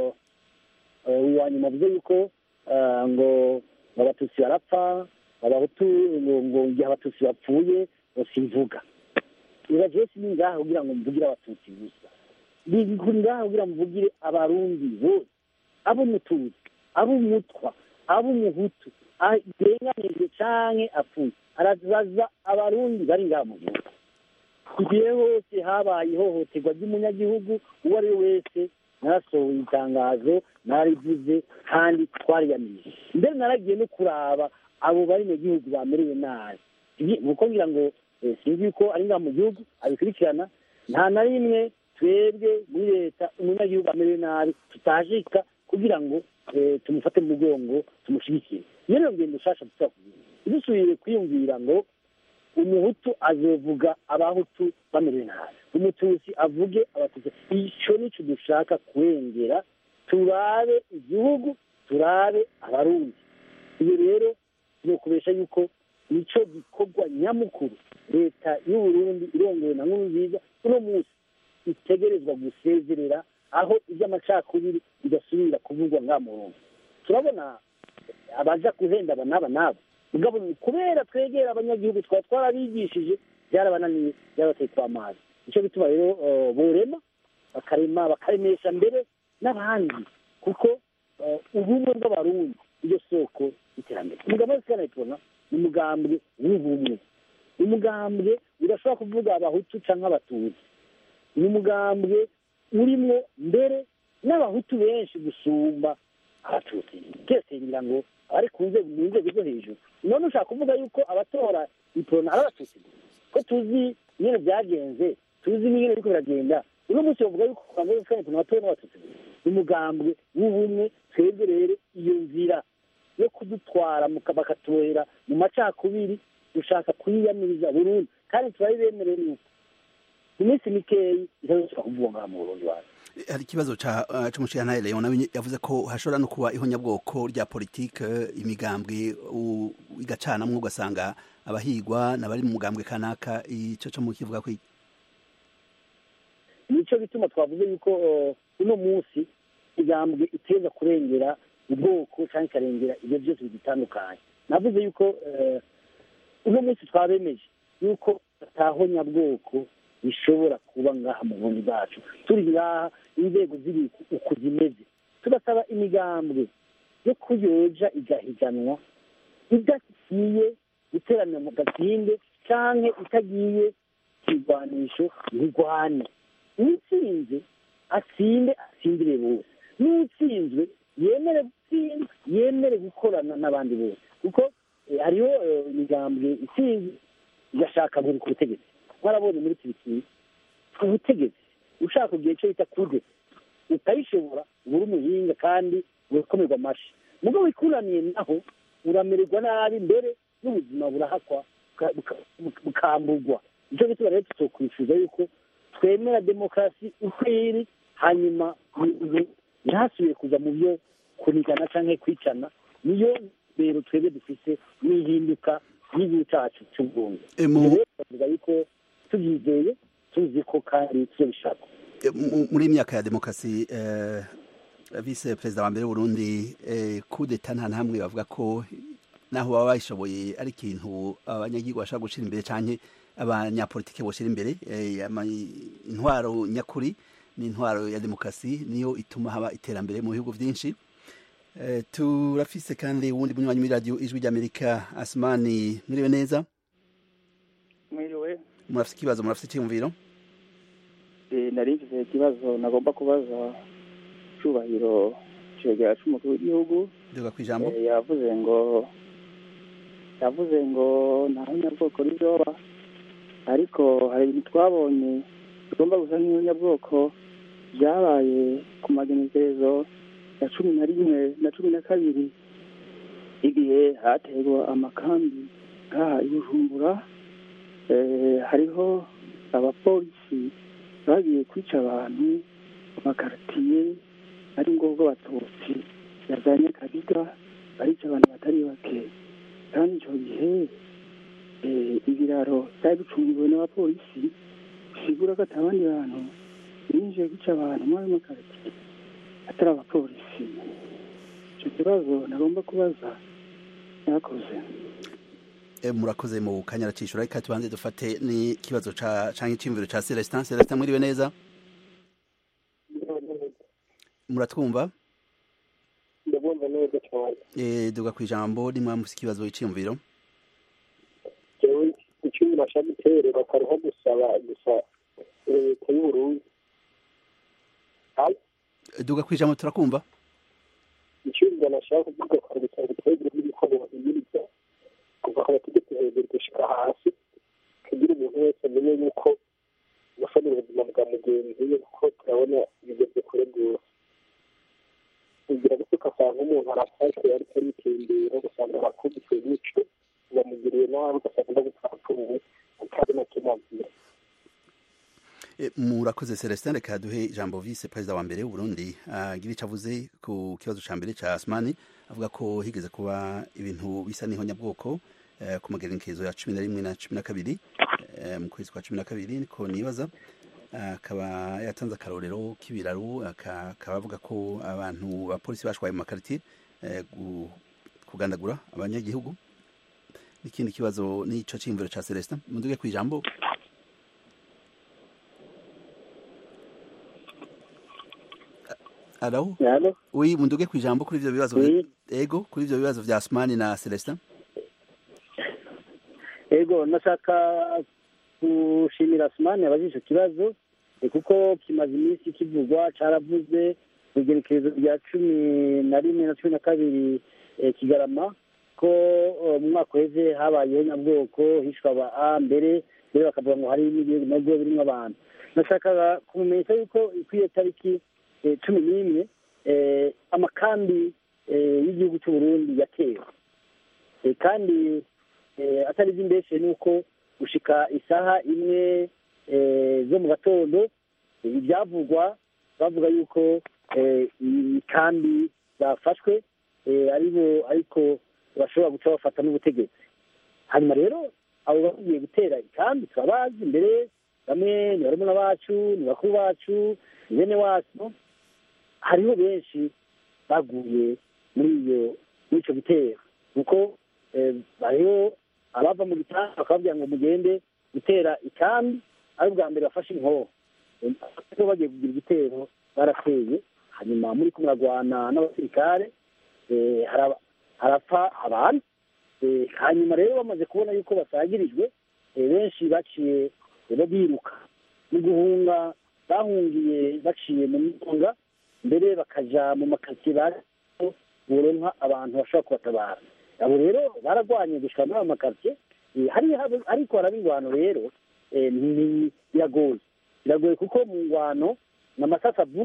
F: uwa nyuma avuze yuko ngo abatutsi barapfa abahutu ngo igihe abatutsi bapfuye simvuga iba jewe sini ngaha kugira ngo mvugire abatutsi gusa bikuri ngaha kugira mvugire abarundi bose ab'umututsi ab'umutwa ab'umuhutu arenganijwe canke apfuye arazaza abarundi bari ngaha mu gihugu igihe hose habaye ihohoterwa ry'umunyagihugu uwo ari we wese narasohoye itangazo narivuze kandi twariyamije mbere naragiye no kuraba abo bari mu gihugu bamerewe nabi nuko ngira ngo sinzi yuko ari ngaha mu gihugu abikurikirana nta na rimwe twebwe muri leta umunyagihugu amerewe nabi tutashika kugira ngo tumufate mu mugongo tumushyigikire iyo niyo ngendo nshasha dusaba kugira dusubiye kwiyumvira ngo umuhutu azovuga abahutu bamerewe nabi umututsi avuge abatutsi icyo nicyo dushaka kurengera turabe igihugu turabe abarundi iyo rero ni ukubesha yuko nicyo gikorwa nyamukuru leta y'uburundi irongowe na nkuru nziza uno munsi itegerezwa gusezerera aho iby'amacakubiri bidasubira kuvugwa nka murundi turabona abaja guhenda aba n'aba n'aba mugabo kubera twegera abanyagihugu twaba twarabigishije byarabananiye byabateye kwa amazi nicyo bituma rero borema bakarema bakaremesha mbere n'abandi kuko ubumwe bw'abarundi iryo soko y'iterambere umugambwe wese kanayitubona ni umugambwe w'ubumwe umugambwe udashobora kuvuga abahutu cyangwa abatutsi ni umugambwe urimo mbere n'abahutu benshi gusumba abatutsi twese ngira ngo abari ku nzego mu nzego zo hejuru none ushaka kuvuga yuko abatora iporona ari abatutsi ko tuzi nyine byagenze tuzi n'ingene biriko biragenda uno munsi bavuga yuko umugambwe wese kanayitubona abatora n'abatutsi ni umugambwe w'ubumwe twebwe rero iyo nzira yo kudutwara bakatubohera mu macakubiri dushaka kuyiyamiriza burundu kandi turabibemereye nuko mu minsi mikeyi itazoshobora kuvuga ngaha mu burundi wacu
A: hari ikibazo c'umushirantahe leon nawe yavuze ko hashobora no kuba ihonyabwoko rya politike imigambwe igacanamwo ugasanga abahigwa n'abari mu mugambwe kanaka ico co mukivuga ko
F: nico bituma twavuze yuko uno munsi igambwe iteza kurengera ubwoko cyangwa ikarengera ibyo byose bitandukanye navuze yuko uno munsi twabemeje yuko atahonyabwoko bishobora kuba ngaha mu burundi bwacu turi ngaha inzego ziri uku zimeze turasaba imigambwe yo kuyoja igahiganwa idagiye guteranira mu gatsinde canke itagiye kwigwanisho ntigwane utsinze atsinde atsindire bose n'utsinzwe yemere gutsinda yemere gukorana n'abandi bose kuko hariho imigambwe itsinze igashaka buri ku butegetsi mwarabonye muri turikiya ubutegetsi ushaka igihe cyo bita kude utayishobora uba uri umuhinga kandi urakomerwa amashi mugo wikuraniye naho uramererwa nabi mbere n'ubuzima burahakwa buka- buka- bukamburwa nicyo gituma rero tutokwifuza yuko twemera demokarasi uko iri hanyuma umuntu ntasubiye kuza mu byo kunigana cyangwa kwicana niyo rero twebwe dufite n'ihinduka ry'igihugu cyacu cy'ubwungu
A: E, mu-
F: rero twavuga yuko tubyizeye tuzi ko kandi tuzabishaka
A: E, mu- muri iyi myaka ya demokarasi eh, vice perezida wa mbere w'uburundi eh, kudeta nta namwe bavuga ko naho baba bayishoboye ari ikintu abanyagihugu bashobora gushyira imbere cyane abanyapolitike boshyira imbere eh, ama- intwaro nyakuri ni intwaro ya demokarasi niyo ituma haba iterambere mu bihugu byinshi Eh, turafise kandi uwundi munywanyi muri radiyo ijwi ry'amerika asumani mwiriwe neza
K: mwiriwe
A: murafise ikibazo murafise icyiyumviro
K: Eh, nari mfise ikibazo nagomba kubaza cyubahiro cegera c'umukuru w'igihugu
A: duga ku ijambo
K: Eh, yavuze ngo yavuze ngo nta nyabwoko rizoba ariko hari ibintu twabonye bigomba gusa nk'ibinyabwoko byabaye ku magenekerezo ya cumi na rimwe na cumi na kabiri igihe haterwa amakambi ngaha i bujumbura Eh, hariho abapolisi bagiye kwica abantu mu makaritiye ari ngombwa abatutsi yazanye kabiga barica abantu batari bake kandi icyo gihe eh, ibiraro byari bicungiwe n'abapolisi bisigura ko ata abandi bantu binjiye kwica abantu muri ayo makaritiye atari abapolisi icyo kibazo nagomba kubaza yakoze
A: E, murakoze mu kanya aracishura reka tubanze dufate n'ikibazo ca canke iciyumviro ca Celestin Celestin mwiriwe neza muratwumva
G: ndabumva neza cyane
A: e, duga ku ijambo nimwe mufise ikibazo iciyumviro
G: jewe icumi nashaka guterera akariho gusaba gusa leta y'uburundi
A: E, duga ku ijambo turakumva
G: icumi nashaka kuvuga kwa gusa gutegura n'ibikoresho biyiriza kuva ku bategetsi hejuru gushika hasi kugira umuntu wese amenye yuko gufanira ubuzima bwa mugenzi we kuko turabona bigeze kure rwose kugira ngo ugasanga umuntu arafashwe ariko aritembera ugasanga arakubiswe gutyo bamugiriye nabi ugasanga ndagupfa apfuye atari na kimwe
A: e, murakoze Celestin reka duhe ijambo vice perezida wa mbere w'Uburundi agira ico avuze ku kibazo ca mbere ca Asmani avuga ko higeze kuba ibintu bisa n'ihonyabwoko eh, ku magerekezo ya cumi na rimwe na cumi na kabiri eh, mu kwezi kwa cumi na kabiri niko nibaza akaba yatanze akarorero k'ibiraro aka- akaba avuga ko abantu bapolisi bashwaye mu makaritiye eh, gu- kugandagura abanyagihugu n'ikindi kibazo n'ico ciyumviro ca Celestin munduge ku ijambo Alo?
F: Alo?
A: Oui, munduge ku ijambo kuri ivyo bibazo
F: Oui.
A: ego kuri ivyo bibazo vya Asmani na Celestin
F: ego nashaka gushimira sumani yabajije icyo kibazo eh, kuko kimaze iminsi kivugwa caravuze ku igerekerezo rya cumi na rimwe na cumi na kabiri eh, kigarama ko eh, mu mwaka uheze habayeho nyabwoko hishwe aba a mbere mbere bakavuga ngo hari n'ibihugu nabwo birimo abantu nashakaga kumumenyesha yuko kuri iyo tariki eh, cumi n'imwe eh, amakambi eh, y'igihugu cy'uburundi yatewe Eh, kandi eh, atari iby'imbeshe ni uko gushika isaha imwe eh, zo mu gatondo eh, ibyavugwa bavuga yuko eh, ikambi zafashwe eh, aribo ariko bashobora guca bafata n'ubutegetsi hanyuma rero abo bagiye gutera ikambi turabazi mbere bamwe ni barumuna bacu ni bakuru bacu ni bene wacu hariho benshi baguye muri iyo muri icyo gitero kuko eh, hariho abava mu gitanda bakababwira ngo mugende gutera ikambi ari ubwa mbere bafashe inkoho Eh, ariko bagiye kugira igitero barateye hanyuma muri ko muragwana n'abasirikare eh, haraba- harapfa abantu Eh, hanyuma rero bamaze kubona yuko basagirijwe eh, benshi baciye eh, bo biruka mu guhunga bahungiye baciye mu mitunga mbere bakaja mu makaritsiye bari boronka abantu bashobora kubatabara abo rero baragwanye gushika muri ayo makaritsiye Eh, hari hab- ariko haraba ingwano rero eh, ni- biragoye biragoye kuko mu ngwano ni amasasi avuga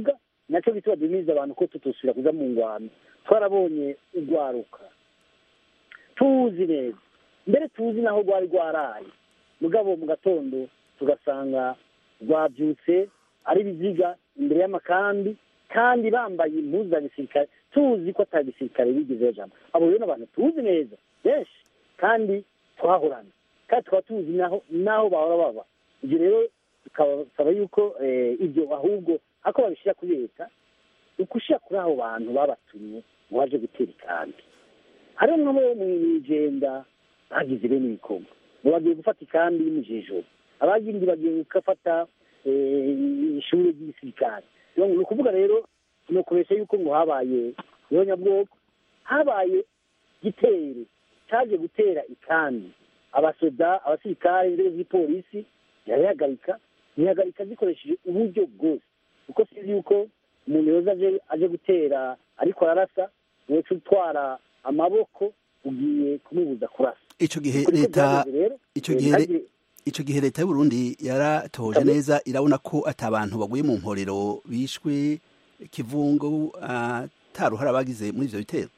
F: nacyo gituma duhimiriza abantu ko tutosubira kuja mu ngwano twarabonye urwaruka tuzi neza mbere tuzi naho rwari rwaraye mugabo mu gatondo tugasanga rwabyutse ari biziga imbere y'amakambi kandi bambaye impuzu za gisirikare tuzi ko atari gisirikare bigizeho jambo abo rero ni abantu tuzi neza benshi kandi twahorana kandi tukaba tuzi naho naho bahora baba ibyo rero tukabasaba yuko ibyo ahubwo ako babishyira kuri leta ukushyira kuri abo bantu babatumye ngo baje gutera ikambi hariho nk'abo mu igenda bagize bene ibikorwa ngo bagiye gufata ikambi y'umujejoro abagindi bagiye gufata ishuri ry'igisirikare ni ukuvuga rero ni ukubeshya yuko ngo habaye nyabwoko habaye gitero cyaje gutera ikambi abasoda abasirikare inzego z'ipolisi zirabihagarika zihagarika zikoresheje uburyo bwose kuko sinzi yuko umuntu yoza aje gutera ariko ararasa woca utwara amaboko ugiye kumubuza kurasa
A: icyo gihe leta icyo gihe icyo gihe leta y'u Burundi yaratoje neza irabona ko atabantu baguye mu mporero bishwe kivungo ataruhara bagize muri ibyo bitero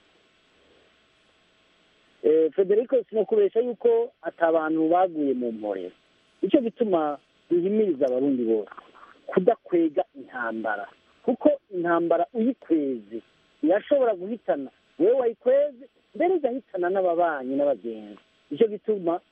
F: federico sinakubesha yuko atabantu baguye mu mporero nicyo gituma duhimiriza abarundi bose kudakwega intambara kuko intambara uyikweze irashobora guhitana wowe wayikweze mbere igahitana n'ababanyi n'abagenzi nicyo gituma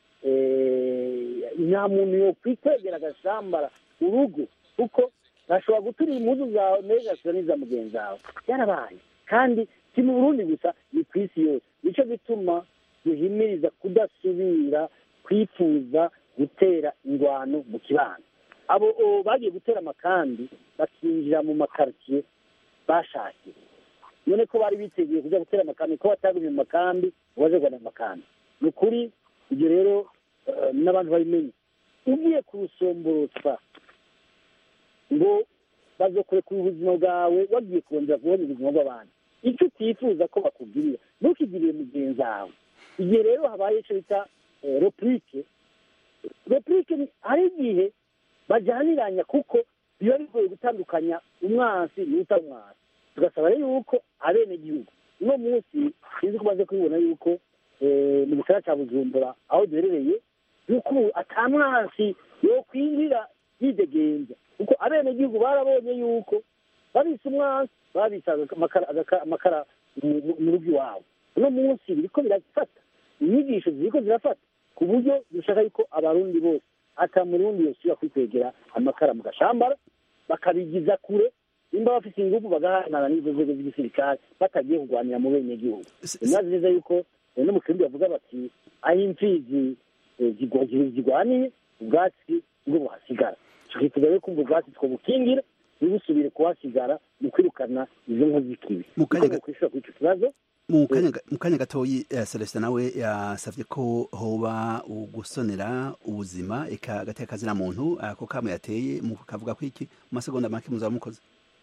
F: nta muntu yokwikwegera agashambara urugo kuko ntashobora guturira impuzu zawe mbere ugasura n'iza mugenzi wawe byarabaye kandi si mu burundi gusa ni ku isi yose nicyo gituma duhimiriza kudasubira kwifuza gutera ingwano mu kibanza abo bagiye gutera amakambi bakinjira mu makaritsiye bashakiye none ko bari biteguye kujya gutera amakambi ko batagumye mu makambi ngo baje guhana amakambi ni ukuri ibyo rero n'abantu babimenye ugiye kurusomborotsa ngo bazokurekura ubuzima bwawe wagiye kurondera kubona ubuzima bw'abandi icyo utifuza ko bakubwirira ntukigirire mugenzi wawe igihe rero habaye icyo bita repurike repurike hari igihe bajyaniranya kuko biba bigoye gutandukanya umwansi n'utamwansi tugasaba rero yuko abenegihugu uno munsi sinzi ko umaze kubibona yuko mu gisagara cya bujumbura aho duherereye yuko ubu atamwansi yokwinjira yidegenza kuko abenegihugu barabonye yuko babise umwansi babise amakara mu rugo iwabo uno munsi biriko birafata inyigisho ziriko zirafata ku buryo dushaka yuko abarundi bose ata murundi yosubira kwikwegera amakara mu gashambara bakabigiza kure nimba bafite ingufu bagahanana n'izo nzego z'igisirikare batagiye kurwanira mu benegihugu bimaze neza yuko no mu kirundi bavuga bati aho imfizi zirwaniye ubwatsi bwo buhasigara tukifuza rero kumva ubwatsi twabukingira ntibusubire kuhasigara mu kwirukana izo nkozi z'ikibi kwishura kuri icyo kibazo
A: mu kanya gatoyi celestin nawe yasabye ko hoba ugusonera ubuzima eka agateka kazina muntu ako kamo yateye kavuga ko iki mu masegonda make muzaba mukoze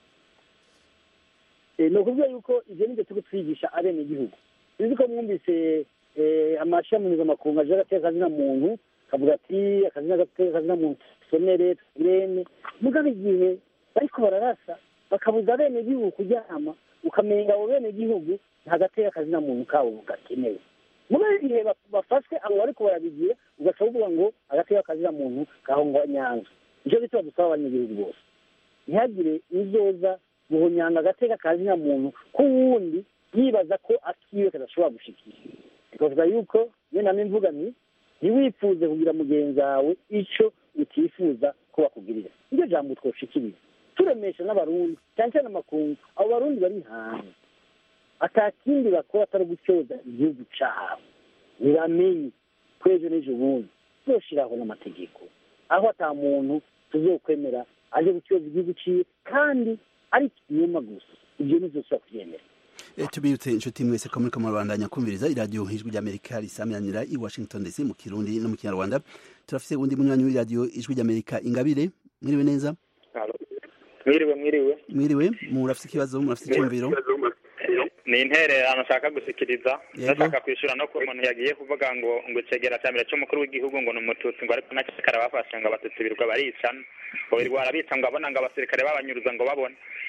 F: ni ukuvuga yuko ibyo nibyo turi twigisha abenegihugu uzi ko mwumvise amashami mpuzamakungu aje agateka kazina muntu kavuga ati akazina gateka kazina muntu sonere turene mugabo igihe bariko bararasa bakabuza abenegihugu kuryama ukamenga abo benegihugu nta gateka kazina muntu kabo gakenewe muri igihe bafashwe abo bariko barabigira ugaca uvuga ngo agateka kazina muntu kahonga nyanza nicyo gituma dusaba abanyagihugu bose ntihagire izoza guhonyanga agateka kazina muntu k'uwundi yibaza ko akiwe kadashobora gushikira bikavuga yuko iyo name mvuga nti ntiwifuze kugira mugenzi wawe icyo utifuza ko bakugirira iryo jambo twoshikiriza turemesha n'abarundi cyane cyane amakungu abo barundi bari hanze atakindi bakora atari gutyoza igihugu cyabo ntibamenye ko ejo n'ejo bundi tuzoshiraho n'amategeko aho ata muntu tuzokwemera aje gutyoza igihugu ciwe kandi ari ikinyoma gusa ibyo ntizosubira kubyemera
A: tubibutse inshuti mwese ko muriko murabandanya kumviriza iradiyo ijwi ry'amerika risamiranira i washington dc mu kirundi no mu kinyarwanda turafise uwundi munywanyi w'iradiyo ijwi ry'amerika ingabire mwiriwe neza
L: mwiriwe mwiriwe
A: mwiriwe murafise ikibazo murafise icyumviro
L: ni intererano nshaka gushikiriza ndashaka kwishyura no ku muntu yagiye kuvuga ngo ngo icegera cya mbere cy'umukuru w'igihugu ngo ni umututsi ngo ariko nacikara bafashe ngo abatutsi birirwa baricana ngo birirwa barabica ngo abona ngo abasirikare babanyuruza ngo babone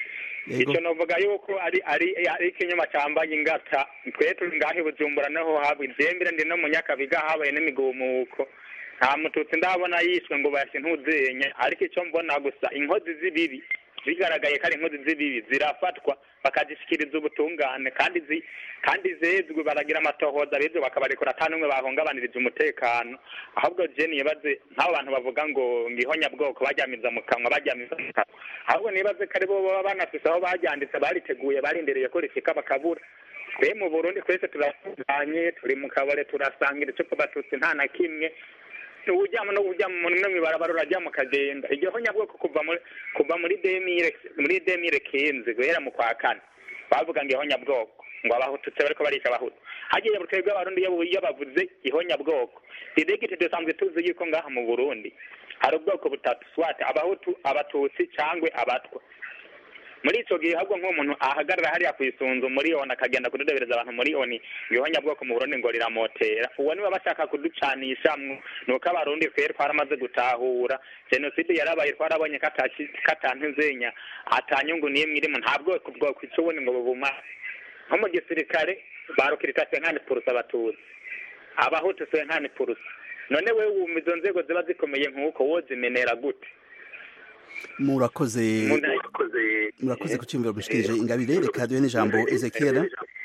L: icyo novuga yuko ari ari ari ikinyoma cyambaye ingata twe turi ngaho i bujumbura naho haba ibyembere ndi no mu nyakabiga habaye n'imigumuko nta mututsi ndabona yishwe ngo bayashe ntuzenye ariko icyo mbona gusa inkozi z'ibibi bigaragaye ko ari inkozi z'ibibi zirafatwa bakazishyikiriza ubutungane kandi zi kandi zezwe baragira amatohoza bezwe bakabarekura ata n'umwe bahungabaniriza umutekano ahubwo je nibaze nk'abo bantu bavuga ngo ngihonyabwoko bajyamiza mu kanwa bajyamiza mu kanwa ahubwo nibaze ko ari bo baba banafise aho baryanditse bariteguye barindereye ko rishika bakabura twe mu burundi twese turasanganye turi mu kabare turasangira icyo batutsi nta na kimwe ujyamo no ujya mu no mibarabara urajya mu kagenda iryo honyabwoko kuva muri kuva muri demire muri demire kenze guhera mu kwa kane bavuga ngo ihonyabwoko ngo abahututse bariko barisha abahutu hagiye butebwe abarundi iyo iyo bavuze ihonyabwoko idegite dusanzwe tuzi yuko ngaha mu burundi hari ubwoko butatu swate abahutu abatutsi cyangwe abatwa muri icyo gihe ahubwo nk'umuntu ahagarara hariya ku isunzu muri oni akagenda kududebereza abantu muri oni ibihonyabwoko mu burundi ngo riramotera uwo niba bashaka kuducanishamwo ni uko abarundi twe twaramaze gutahura jenoside yarabaye twarabonye katantuzenya atanyungu n'imwe irimo nta bwoko bwokwica ubundi ngo bubumare nko mu gisirikare barukirita senkani purusa abatutsi abahutu senkani purusa none we wumva izo nzego ziba zikomeye nk'uko wozimenera gute
A: murakoze murakoze ku cyumviro mushikirije ingabire reka duhe n'ijambo ezekiel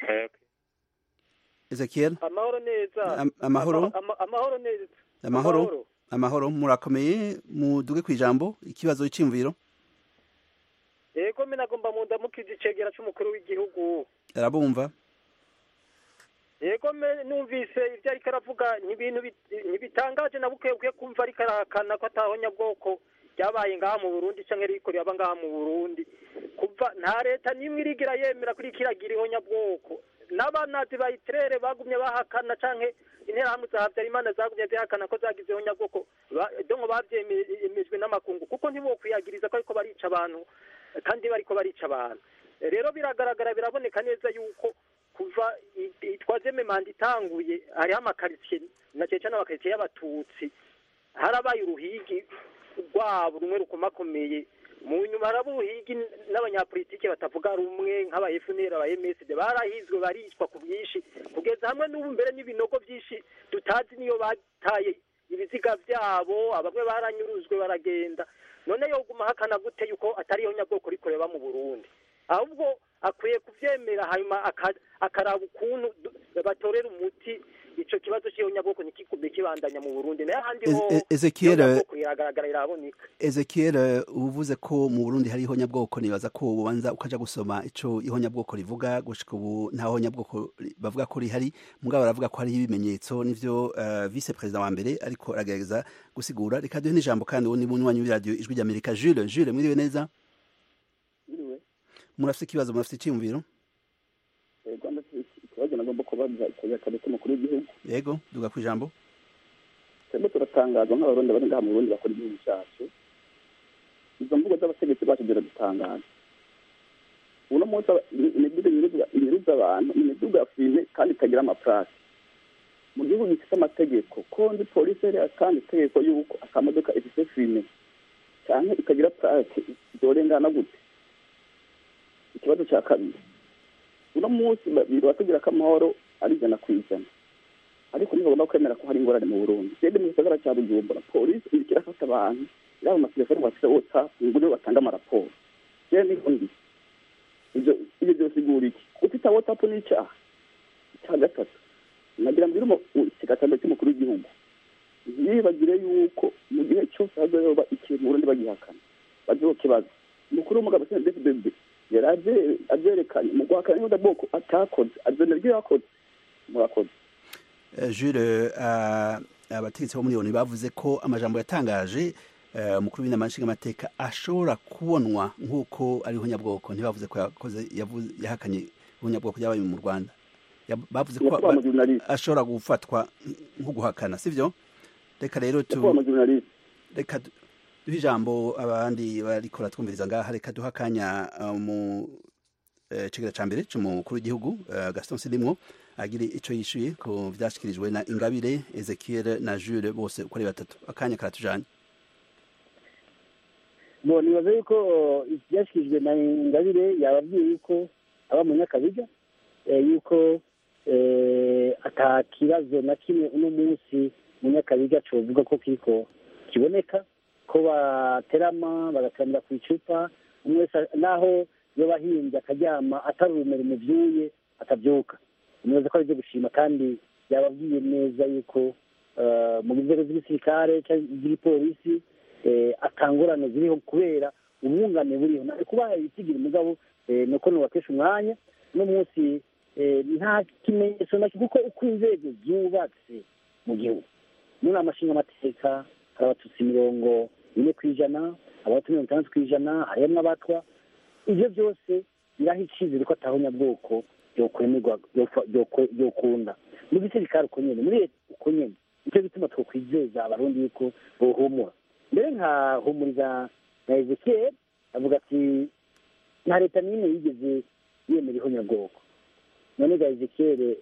A: ezekiel
M: amahoro neza
A: amahoro
M: amahoro neza
A: amahoro amahoro murakomeye muduge ku ijambo ikibazo cy'imviro
M: yego mina agomba mu ndamukije icegera cy'umukuru w'igihugu
A: arabumva
M: yego numvise ibyo ariko aravuga ni ibintu ntibitangaje na buke bwe kumva ariko arahakana ko atahonyabwoko ryabaye ngaha mu burundi cyangwa riko riraba ngaha mu burundi kuva nta leta n'imwe irigira yemera kuri kiragira ihonyabwoko n'abanazi ba itirere bagumye bahakana cyangwa interahamwe za habyarimana zagumye zihakana ko zagize ihonyabwoko donko babyemejwe n'amakungu kuko ntibokwiyagiriza ko ariko barica abantu kandi bariko barica abantu rero biragaragara biraboneka neza yuko kuva twazeme manda itanguye hariho amakaritsiye na cyane cyane amakaritsiye y'abatutsi harabaye uruhigi rwabo rumwe rukomakomeye mu nyuma haraba uruhigi n'abanyapolitike batavuga rumwe nk'aba FNL aba MSD barahizwe baricwa ku bwinshi kugeza hamwe n'ubu mbere n'ibinogo byinshi tutazi niyo bataye ibiziga byabo abamwe baranyuruzwe baragenda none yoguma hakana gute yuko atariyo nyabwoko rikoreba mu Burundi ahubwo akwiye kuvyemera hanyuma akaraba ukuntu batorera umuti ico kibazo cy'ihonyabwoko nikikume kibandanya mu Burundi nayo handi ho
A: Ezekiel
M: iragaragara iraboneka
A: Ezekiel uvuze ko mu Burundi hari ihonyabwoko nibaza ko ubanza ukaja gusoma ico ihonyabwoko rivuga gushika ubu nta honyabwoko bavuga ko rihari mugabo baravuga ko hari ibimenyetso nivyo uh, vice president wa mbere ariko aragerageza gusigura reka duhe n'ijambo kandi uwo ni munywanyi w'iradio ijwi ry'Amerika Jules Jules mwiriwe neza murafite ikibazo murafite icyumviro
N: ikibazo nagomba kubaza ikibazo kabisa umukuru w'igihugu
A: yego duga ku ijambo
N: twebwe turatangazwa nk'abarundi bari ngaha mu burundi bakora igihugu cyacu izo mvugo z'abategetsi bacu ziradutangaza uno munsi imiduga inyuruza abantu imiduga ya fime kandi itagira amapurasi mu gihugu gifite amategeko ko ndi polisi yari yatanga itegeko y'uko akamodoka ifite fime cyangwa ikagira purasi zorengana gute ikibazo cya kabiri uno munsi biba tugira ko amahoro ari ijana ku ijana ariko ntibagomba kwemera ko hari ingorane mu burundi twebwe mu gisagara cya bujumbura polisi iriko irafata abantu yaba amatelefoni bafite watsapu ngo nibo batanga amaraporo rero ni undi ibyo ibyo byose igura iki ufite watsapu ni icyaha icya gatatu nagira mbwira ikigatanda cy'umukuru w'igihugu ntibibagire yuko mu gihe cyose hazoba ikintu burundi bagihakana baziho kibazo umukuru w'umugabo sena dfdb yari abyerekanye mu guhakana n'ubundi bwoko atakoze azana ibyo yakoze murakoze
A: Jules abategetsi bo muri oni bavuze ko amajambo yatangaje umukuru w'inama nshingamateka ashobora kubonwa nk'uko ari ihonyabwoko ntibavuze ko yakoze yahakanye ihonyabwoko ryabaye mu rwanda bavuze ko ashobora gufatwa nko guhakana sibyo reka rero tu reka duhe ijambo abandi barikora twumviriza ngaha reka duha akanya mu cegera ca mbere c'umukuru w'igihugu gaston silimwo agire ico yishuye ku vyashikirijwe na ingabire ezekiel na jules bose uko ari batatu akanya karatujanye
F: bo nibaza yuko ibyashyikirijwe na ingabire yababwiye yuko aba mu nyakabiga eh, yuko eh, ata kibazo na kimwe uno munsi mu nyakabiga covuga ko kiriko kiboneka ko baterama bagateramira ku icupa umwe wese naho yoba ahimbye akaryama atari urumuri muvyuye atavyuka nibaza ko ari ibyo gushima kandi yababwiye neza yuko eh, mu nzego z'igisirikare cyangwa iz'igipolisi eh, atangurane ziriho kubera ubungane buriho nari kubaha ibitigira umugabo eh, nuko nubakesha umwanya uno munsi eh, nta kimenyetso na kuko uko inzego zubatse mu gihugu muri amashinga amateka hari abatutsi mirongo ine ku ijana abatutsi mirongo itandatu ku ijana harimo abatwa ibyo byose biraha icyizere ko atahonyabwoko byokwemerwa byokwa- byokwe- byokunda mu gisirikare uko nyene muri leta uko nyene nicyo gituma twokwizeza abarundi yuko bohumura mbere nkahumuriza na ezekiel avuga ati nta leta n'imwe yigeze yemera ihonyabwoko none ga ezekiel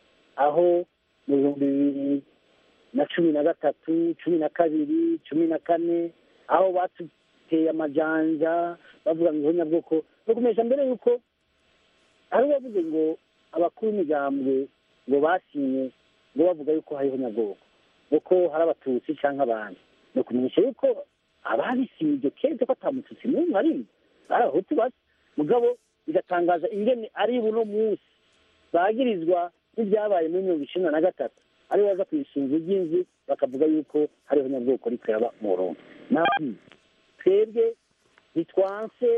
F: aho mu bihumbi bibiri na cumi na gatatu cumi na kabiri cumi na kane aho batuteye amajanja bavuga ngo ihonyabwoko no kumesha mbere yuko hari uwavuze ngo abakuru b'imigambwe ngo basinye ngo bavuga yuko hari ihonyabwoko kuko hari abatutsi cyangwa abandi ni ukumenyesha yuko ababisinye iryo keza ko atamututsi n'umwe arimo ari abahutu basa mugabo bigatangaza ingene ari buno munsi bagirizwa n'ibyabaye muri mirongo icenda na gatatu ari baza ku isunzu ry'inzu bakavuga yuko hari ihonyabwoko riko yaba mu burundi nabi twebwe ntitwanse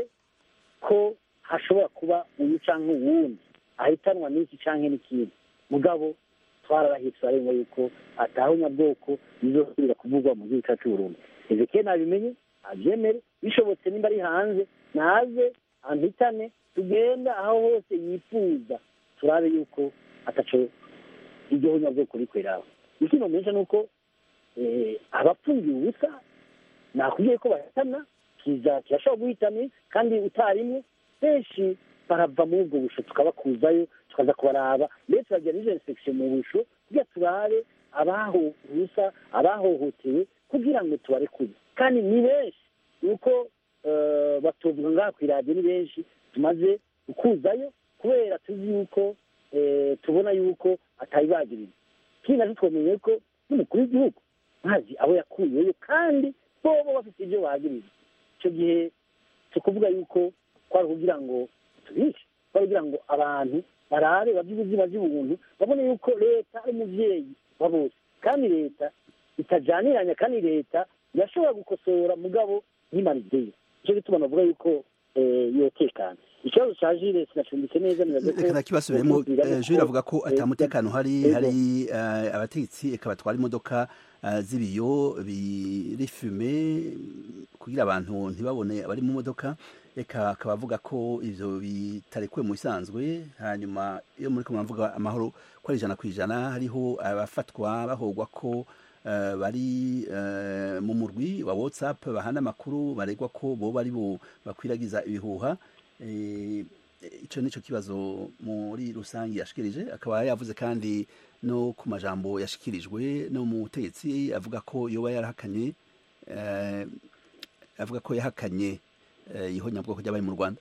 F: ko hashobora kuba uyu canke uwundi ahitanwa n'iki canke n'ikindi mugabo twararahitse arenga yuko atahonyabwoko bizosubira kuvugwa mu gihugu cyacu Burundi ezekiel nabimenye abyemere bishobotse nimba ari hanze naze ampitane tugenda aho hose yifuza turabe yuko ataco iryo honyabwoko rikweraho ikino menshi ni uko eh, abapfungiye ubusa nakubwiye ko bahitana kiza kirashobora guhitana kandi utarimwe benshi barava muri ubwo busho tukabakuzayo tukaza kubaraba mbere turagira n'izo inspektion mu busho kugira turabe abahurusa abahohotewe kugira ngo tubarekure kandi ni benshi nuko eh, batuvuga ngaha ku iradiyo ni benshi tumaze gukuzayo kubera tuzi yuko eh, tubona yuko atayibagiriza kindi nacyo twamenye ko n'umukuru w'igihugu ntazi abo yakuyeyo kandi bobo bafite ibyo bagiriza icyo gihe tukuvuga yuko kwari kugira ngo tubice kwari kugira ngo abantu barabe bavye ubuzima bw'ubuntu babone yuko leta ari umuvyeyi wa bose kandi leta itajaniranya kandi leta yashobora gukosora mugabo ntimarizeyo nicyo gituma navuga yuko eh, yotekana ikibazo ca jire sinacumbitse neza nibaze ko
A: reka kibasubiremo
F: Bivuga
A: jure avuga ko
F: eh,
A: atamutekano hari
F: Ego.
A: hari eh, abategetsi eka batwara imodoka eh, z'ibiyo biri fume kugira abantu ntibabone abari mu modoka eka akaba avuga ko ivyo bitarekuwe mu bisanzwe hanyuma iyo muri kumwe mvuga amahoro ko ari ijana ku ijana hariho abafatwa bahogwa ko eh, bari eh, mu murwi wa whatsapp bahana amakuru baregwa ko boba ari bo bakwiragiza ibihuha Eh, ico nico kibazo muri rusange yashikirije akaba yavuze kandi no ku majambo yashikirijwe no mu butegetsi avuga ko yoba yarahakanye eh, avuga ko yahakanye eh, ihonyabwoko ry'abari mu rwanda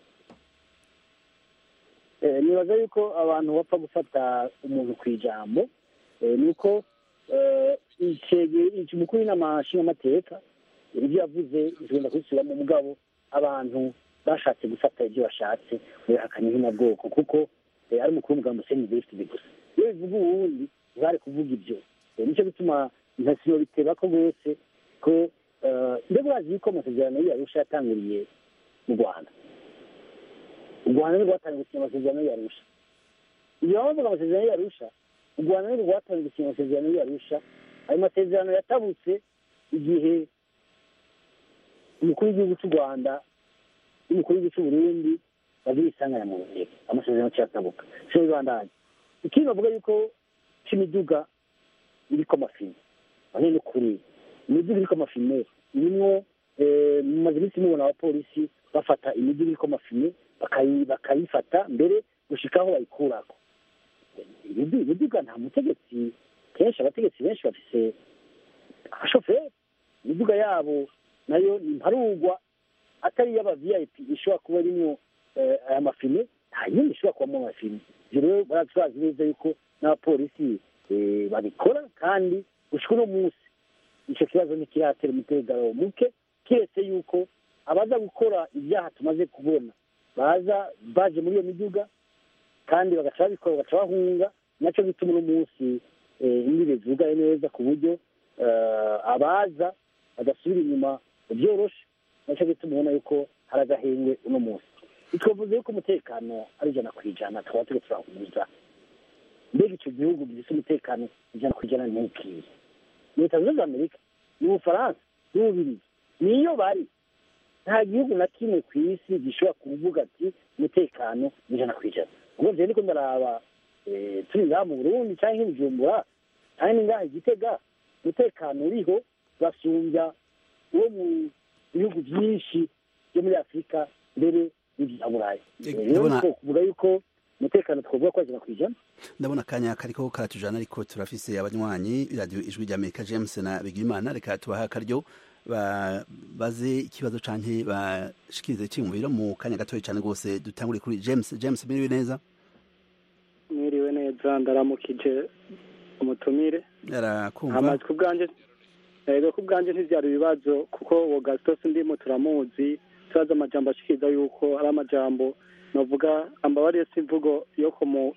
F: Eh, nibaza yuko abantu bapfa gufata umuntu ku ijambo eh, nuko eh, icege- ico umukuru w'inama nshingamateka ibyo yavuze tugenda kubisubiramo mugabo abantu bashatse gufata ibyo bashatse bihakanye nk'inabwoko kuko eh, ari umukuru w'umugambi Hussein Best gusa iyo bivuga uwundi ntibari kuvuga ibyo Eh, nicyo gituma ntasibo biteba ko rwose ko eh, mbega urazi yuko amasezerano y'Arusha yatanguriye mu Rwanda u rwanda ni rwatangiye gusinya amasezerano y'arusha igihe bavuga amasezerano y'arusha u rwanda ni rwatangiye gusinya amasezerano y'arusha ayo masezerano yatabutse igihe umukuru w'igihugu cy'u rwanda n'umukuru w'igihugu cy'u burundi bagira isanganya mu nteko amasezerano cyatabuka siyo bibandanya ikindi bavuga yuko c'imiduga iriko amafini bane ni ukuri imiduga iriko amafine irimwo eh, mumaze iminsi mubona abapolisi bafata imiduga iriko amafine bakayi- bakayifata mbere gushika aho bayikurako imidu- imiduga nta mutegetsi kenshi abategetsi benshi bafise abashoferi imiduga yabo nayo ni mparugwa atari iy'aba vip ishobora kuba irimwo eh, aya mafine nta yindi ishobora kubamo amafine ivyo rero baratwazi neza yuko n'abapolisi eh, babikora kandi gushika uno munsi ico kibazo ntikiratera umutekano muke kiretse yuko abaza gukora ibyaha tumaze kubona baza baje muri iyo miduga kandi bagaca babikora bagaca bahunga nacyo gituma uno munsi eh, imbibe zugaye neza ku buryo eh, abaza badasubira inyuma byoroshe nacyo gituma ubona yuko hari agahengwe uno munsi twavuze yuko umutekano ari ijana ku ijana tukaba turiko turahuza mbega icyo gihugu gifite umutekano ijana ku ijana ni ikihe ni leta zunze ubumwe za amerika ni ubufaransa ni ububirigi niyo bari nta gihugu na kimwe ku isi gishobora kuvuga ati umutekano ni ijana ku ijana ubwo rero niko ndaraba eh, turi ngaha mu burundi cyangwa i bujumbura cyangwa ni ngaha i gitega umutekano uriho basumbya uwo mu bihugu byinshi byo muri afurika mbere n'ibya burayi
A: Eh,
F: rero
A: ndabona-
F: niko kuvuga yuko umutekano twavuga ko ari ijana ku ijana
A: ndabona akanya kariko karatujana ariko turafise abanywanyi radio ijwi rya amerika james na bigimana reka tubaha akaryo ba- baze ikibazo canke bashikirize iciyumviro mu kanya gatoya cane rwose dutangure kuri james james miriwe neza
O: mwiriwe neza ndaramukije umutumire
A: arakumva
O: amazi ku bwanjye yego ku bwanjye ntibyari ibibazo kuko uwo gasitosi ndimo turamuzi turazi amajambo ashikiriza yuko ari amajambo navuga ambabariye si imvugo yo kumu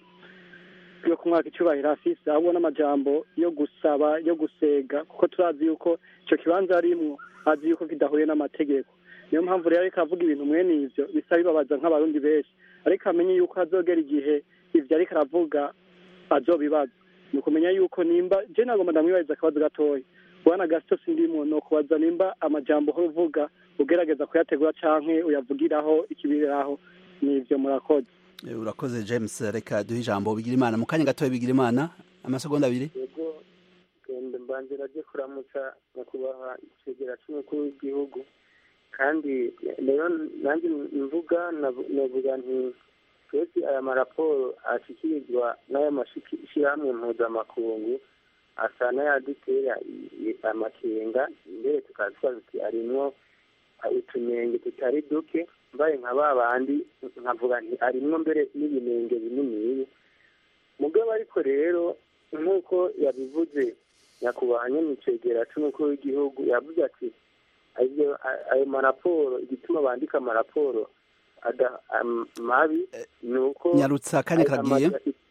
O: yo kumwaka icyubahiro afise ahubwo n'amajambo yo gusaba yo gusega kuko turazi yuko icyo kibanza arimwo azi yuko kidahuye n'amategeko niyo mpamvu rero ariko avuga ibintu mwene ivyo bisa bibabaza nk'abarundi benshi ariko amenye yuko hazogera igihe ivyo ariko aravuga azobibaza ni ukumenya yuko nimba je nagomba ndamwibariza akabazo gatoya bwana gasito sindimo ni ukubaza nimba amajambo uhora uvuga ugerageza kuyategura canke uyavugiraho ikibiraho nivyo murakoze
A: Eh, urakoze james reka duhe ijambo bigira imana mu kanya gatoya bigira imana amasegonda abiri
P: yego genda mbanzira ryo kuramutsa nyakubahwa icegera c'umukuru w'igihugu kandi rero nanjye mvuga navu- navuga nti twese aya maraporo ashikirizwa n'aya mashyirahamwe mpuzamakungu asa n'ayadutera i- i- amakenga mbere tukaba twazi tuti arimwo utunenge tutari duke mbaye nka ba bandi nkavuga nti arimwo mbere n'ibinenge bininiya mugabo ariko rero nk'uko yabivuze nyakubahwa nyamicegera c'umukuru w'igihugu yavuze ati ayo ayo maraporo igituma bandika amaraporo ada- am- mabi ni uko
A: nyarutsa akanya karagiye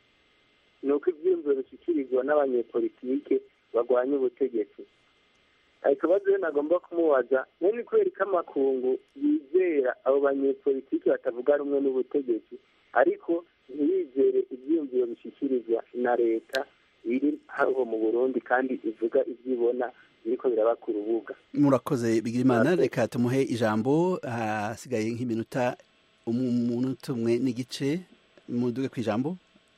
P: ni uko ivyiyumviro bishyikirizwa n'abanyepolitike barwanya ubutegetsi hari ikibazo rero nagomba kumubaza none kubera ko amakungu yizera abo banyepolitike batavuga rumwe n'ubutegetsi ariko ntibizere ivyiyumviro bishyikirizwa na leta iri hariho mu burundi kandi ivuga ivyo ibona biriko biraba ku rubuga
A: murakoze bigira imana reka tumuhe ijambo hasigaye nk'iminota umunota umwe n'igice muduge ku ijambo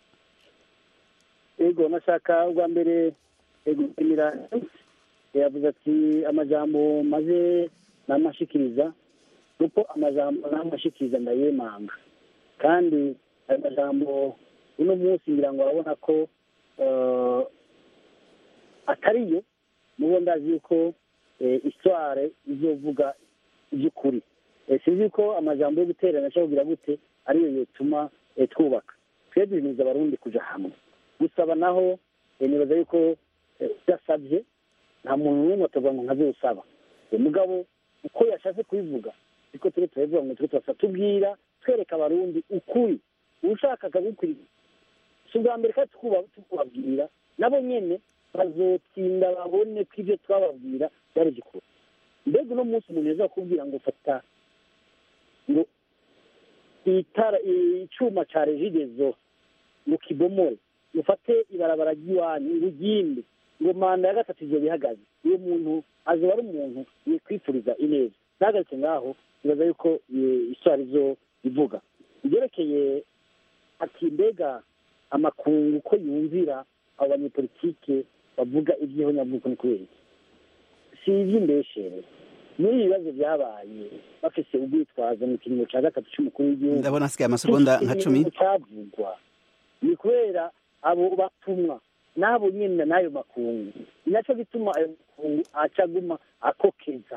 F: ego nashaka ubwa mbere gushimira yavuze ati amajambo maze namashikiriza kuko amajambo namashikiriza ndayemanga kandi ayo majambo uno munsi ngira ngo arabona ko eh, atariyo mubo ndazi yuko eh, histoire izovuga iby'ukuri Eh, sinzi ko amajambo yo guterana cyangwa kugira gute ariyo yotuma eh, twubaka twe duhimiriza abarundi kuja hamwe gusaba naho eh, nibaza yuko eh, udasabye nta muntu n'umwe atavuga ngo nkazosaba umugabo uko yashatse kubivuga niko turi turabivuga ngo turi turasa tubwira twereka abarundi ukuri ushaka akagukurikira si ubwa mbere kandi tukuba- tukubabwira nabo nyene bazotsinda babone ko ibyo twababwira byari gikuru mbega uno munsi umuntu yaza kukubwira ngo fata ngo itara icuma ca regidezo ngo kibomore ufate ibarabara ry'iwanyu urugimbi ngo manda ya gatatu ivyo bihagaze uwo muntu azoba ari umuntu yikwifuriza ineza ntahagaritse ngaho ibaza yuko iswara izo ivuga ibyerekeye ati mbega amakungu ko yumvira abo banyepolitike bavuga iby'ihonyavuko ni kubera iki si iby'imbeshere muri ibi bibazo byabaye bafise ubwitwazo mu kiringo cya gatatu cy'umukuru w'igihugu
A: ndabona hasigaye amasegonda nka cumi
F: ikintu cyavugwa ni kubera abo batumwa n'abo nyine n'ayo makungu ni nacyo gituma ayo makungu acaguma akokeza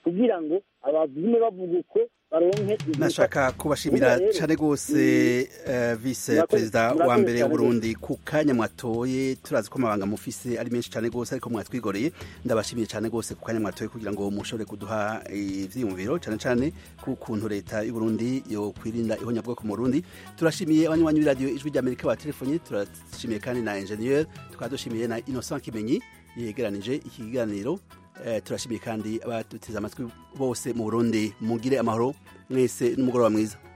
F: kugira ngo abavume bavuga uko baronke
A: nashaka kubashimira cyane rwose vice perezida wa mbere w'uburundi ku kanya mwatoye turazi ko amabanga mufise ari menshi cyane rwose ariko mwatwigoreye ndabashimiye cyane rwose ku kanya mwatoye kugira ngo mushobore kuduha ivyiyumviro cyane cyane ku kuntu leta y'uburundi yo kwirinda ihonyabwoko mu burundi turashimiye abanywanyi b'iradiyo ijwi ry'amerika batelefonye turashimiye kandi na ingenieur tukaba dushimiye na innocent kimenyi yegeranije iki kiganiro turashimiye kandi abatuteze amatwi bose mu burundi mugire amahoro mwese n'umugoroba mwiza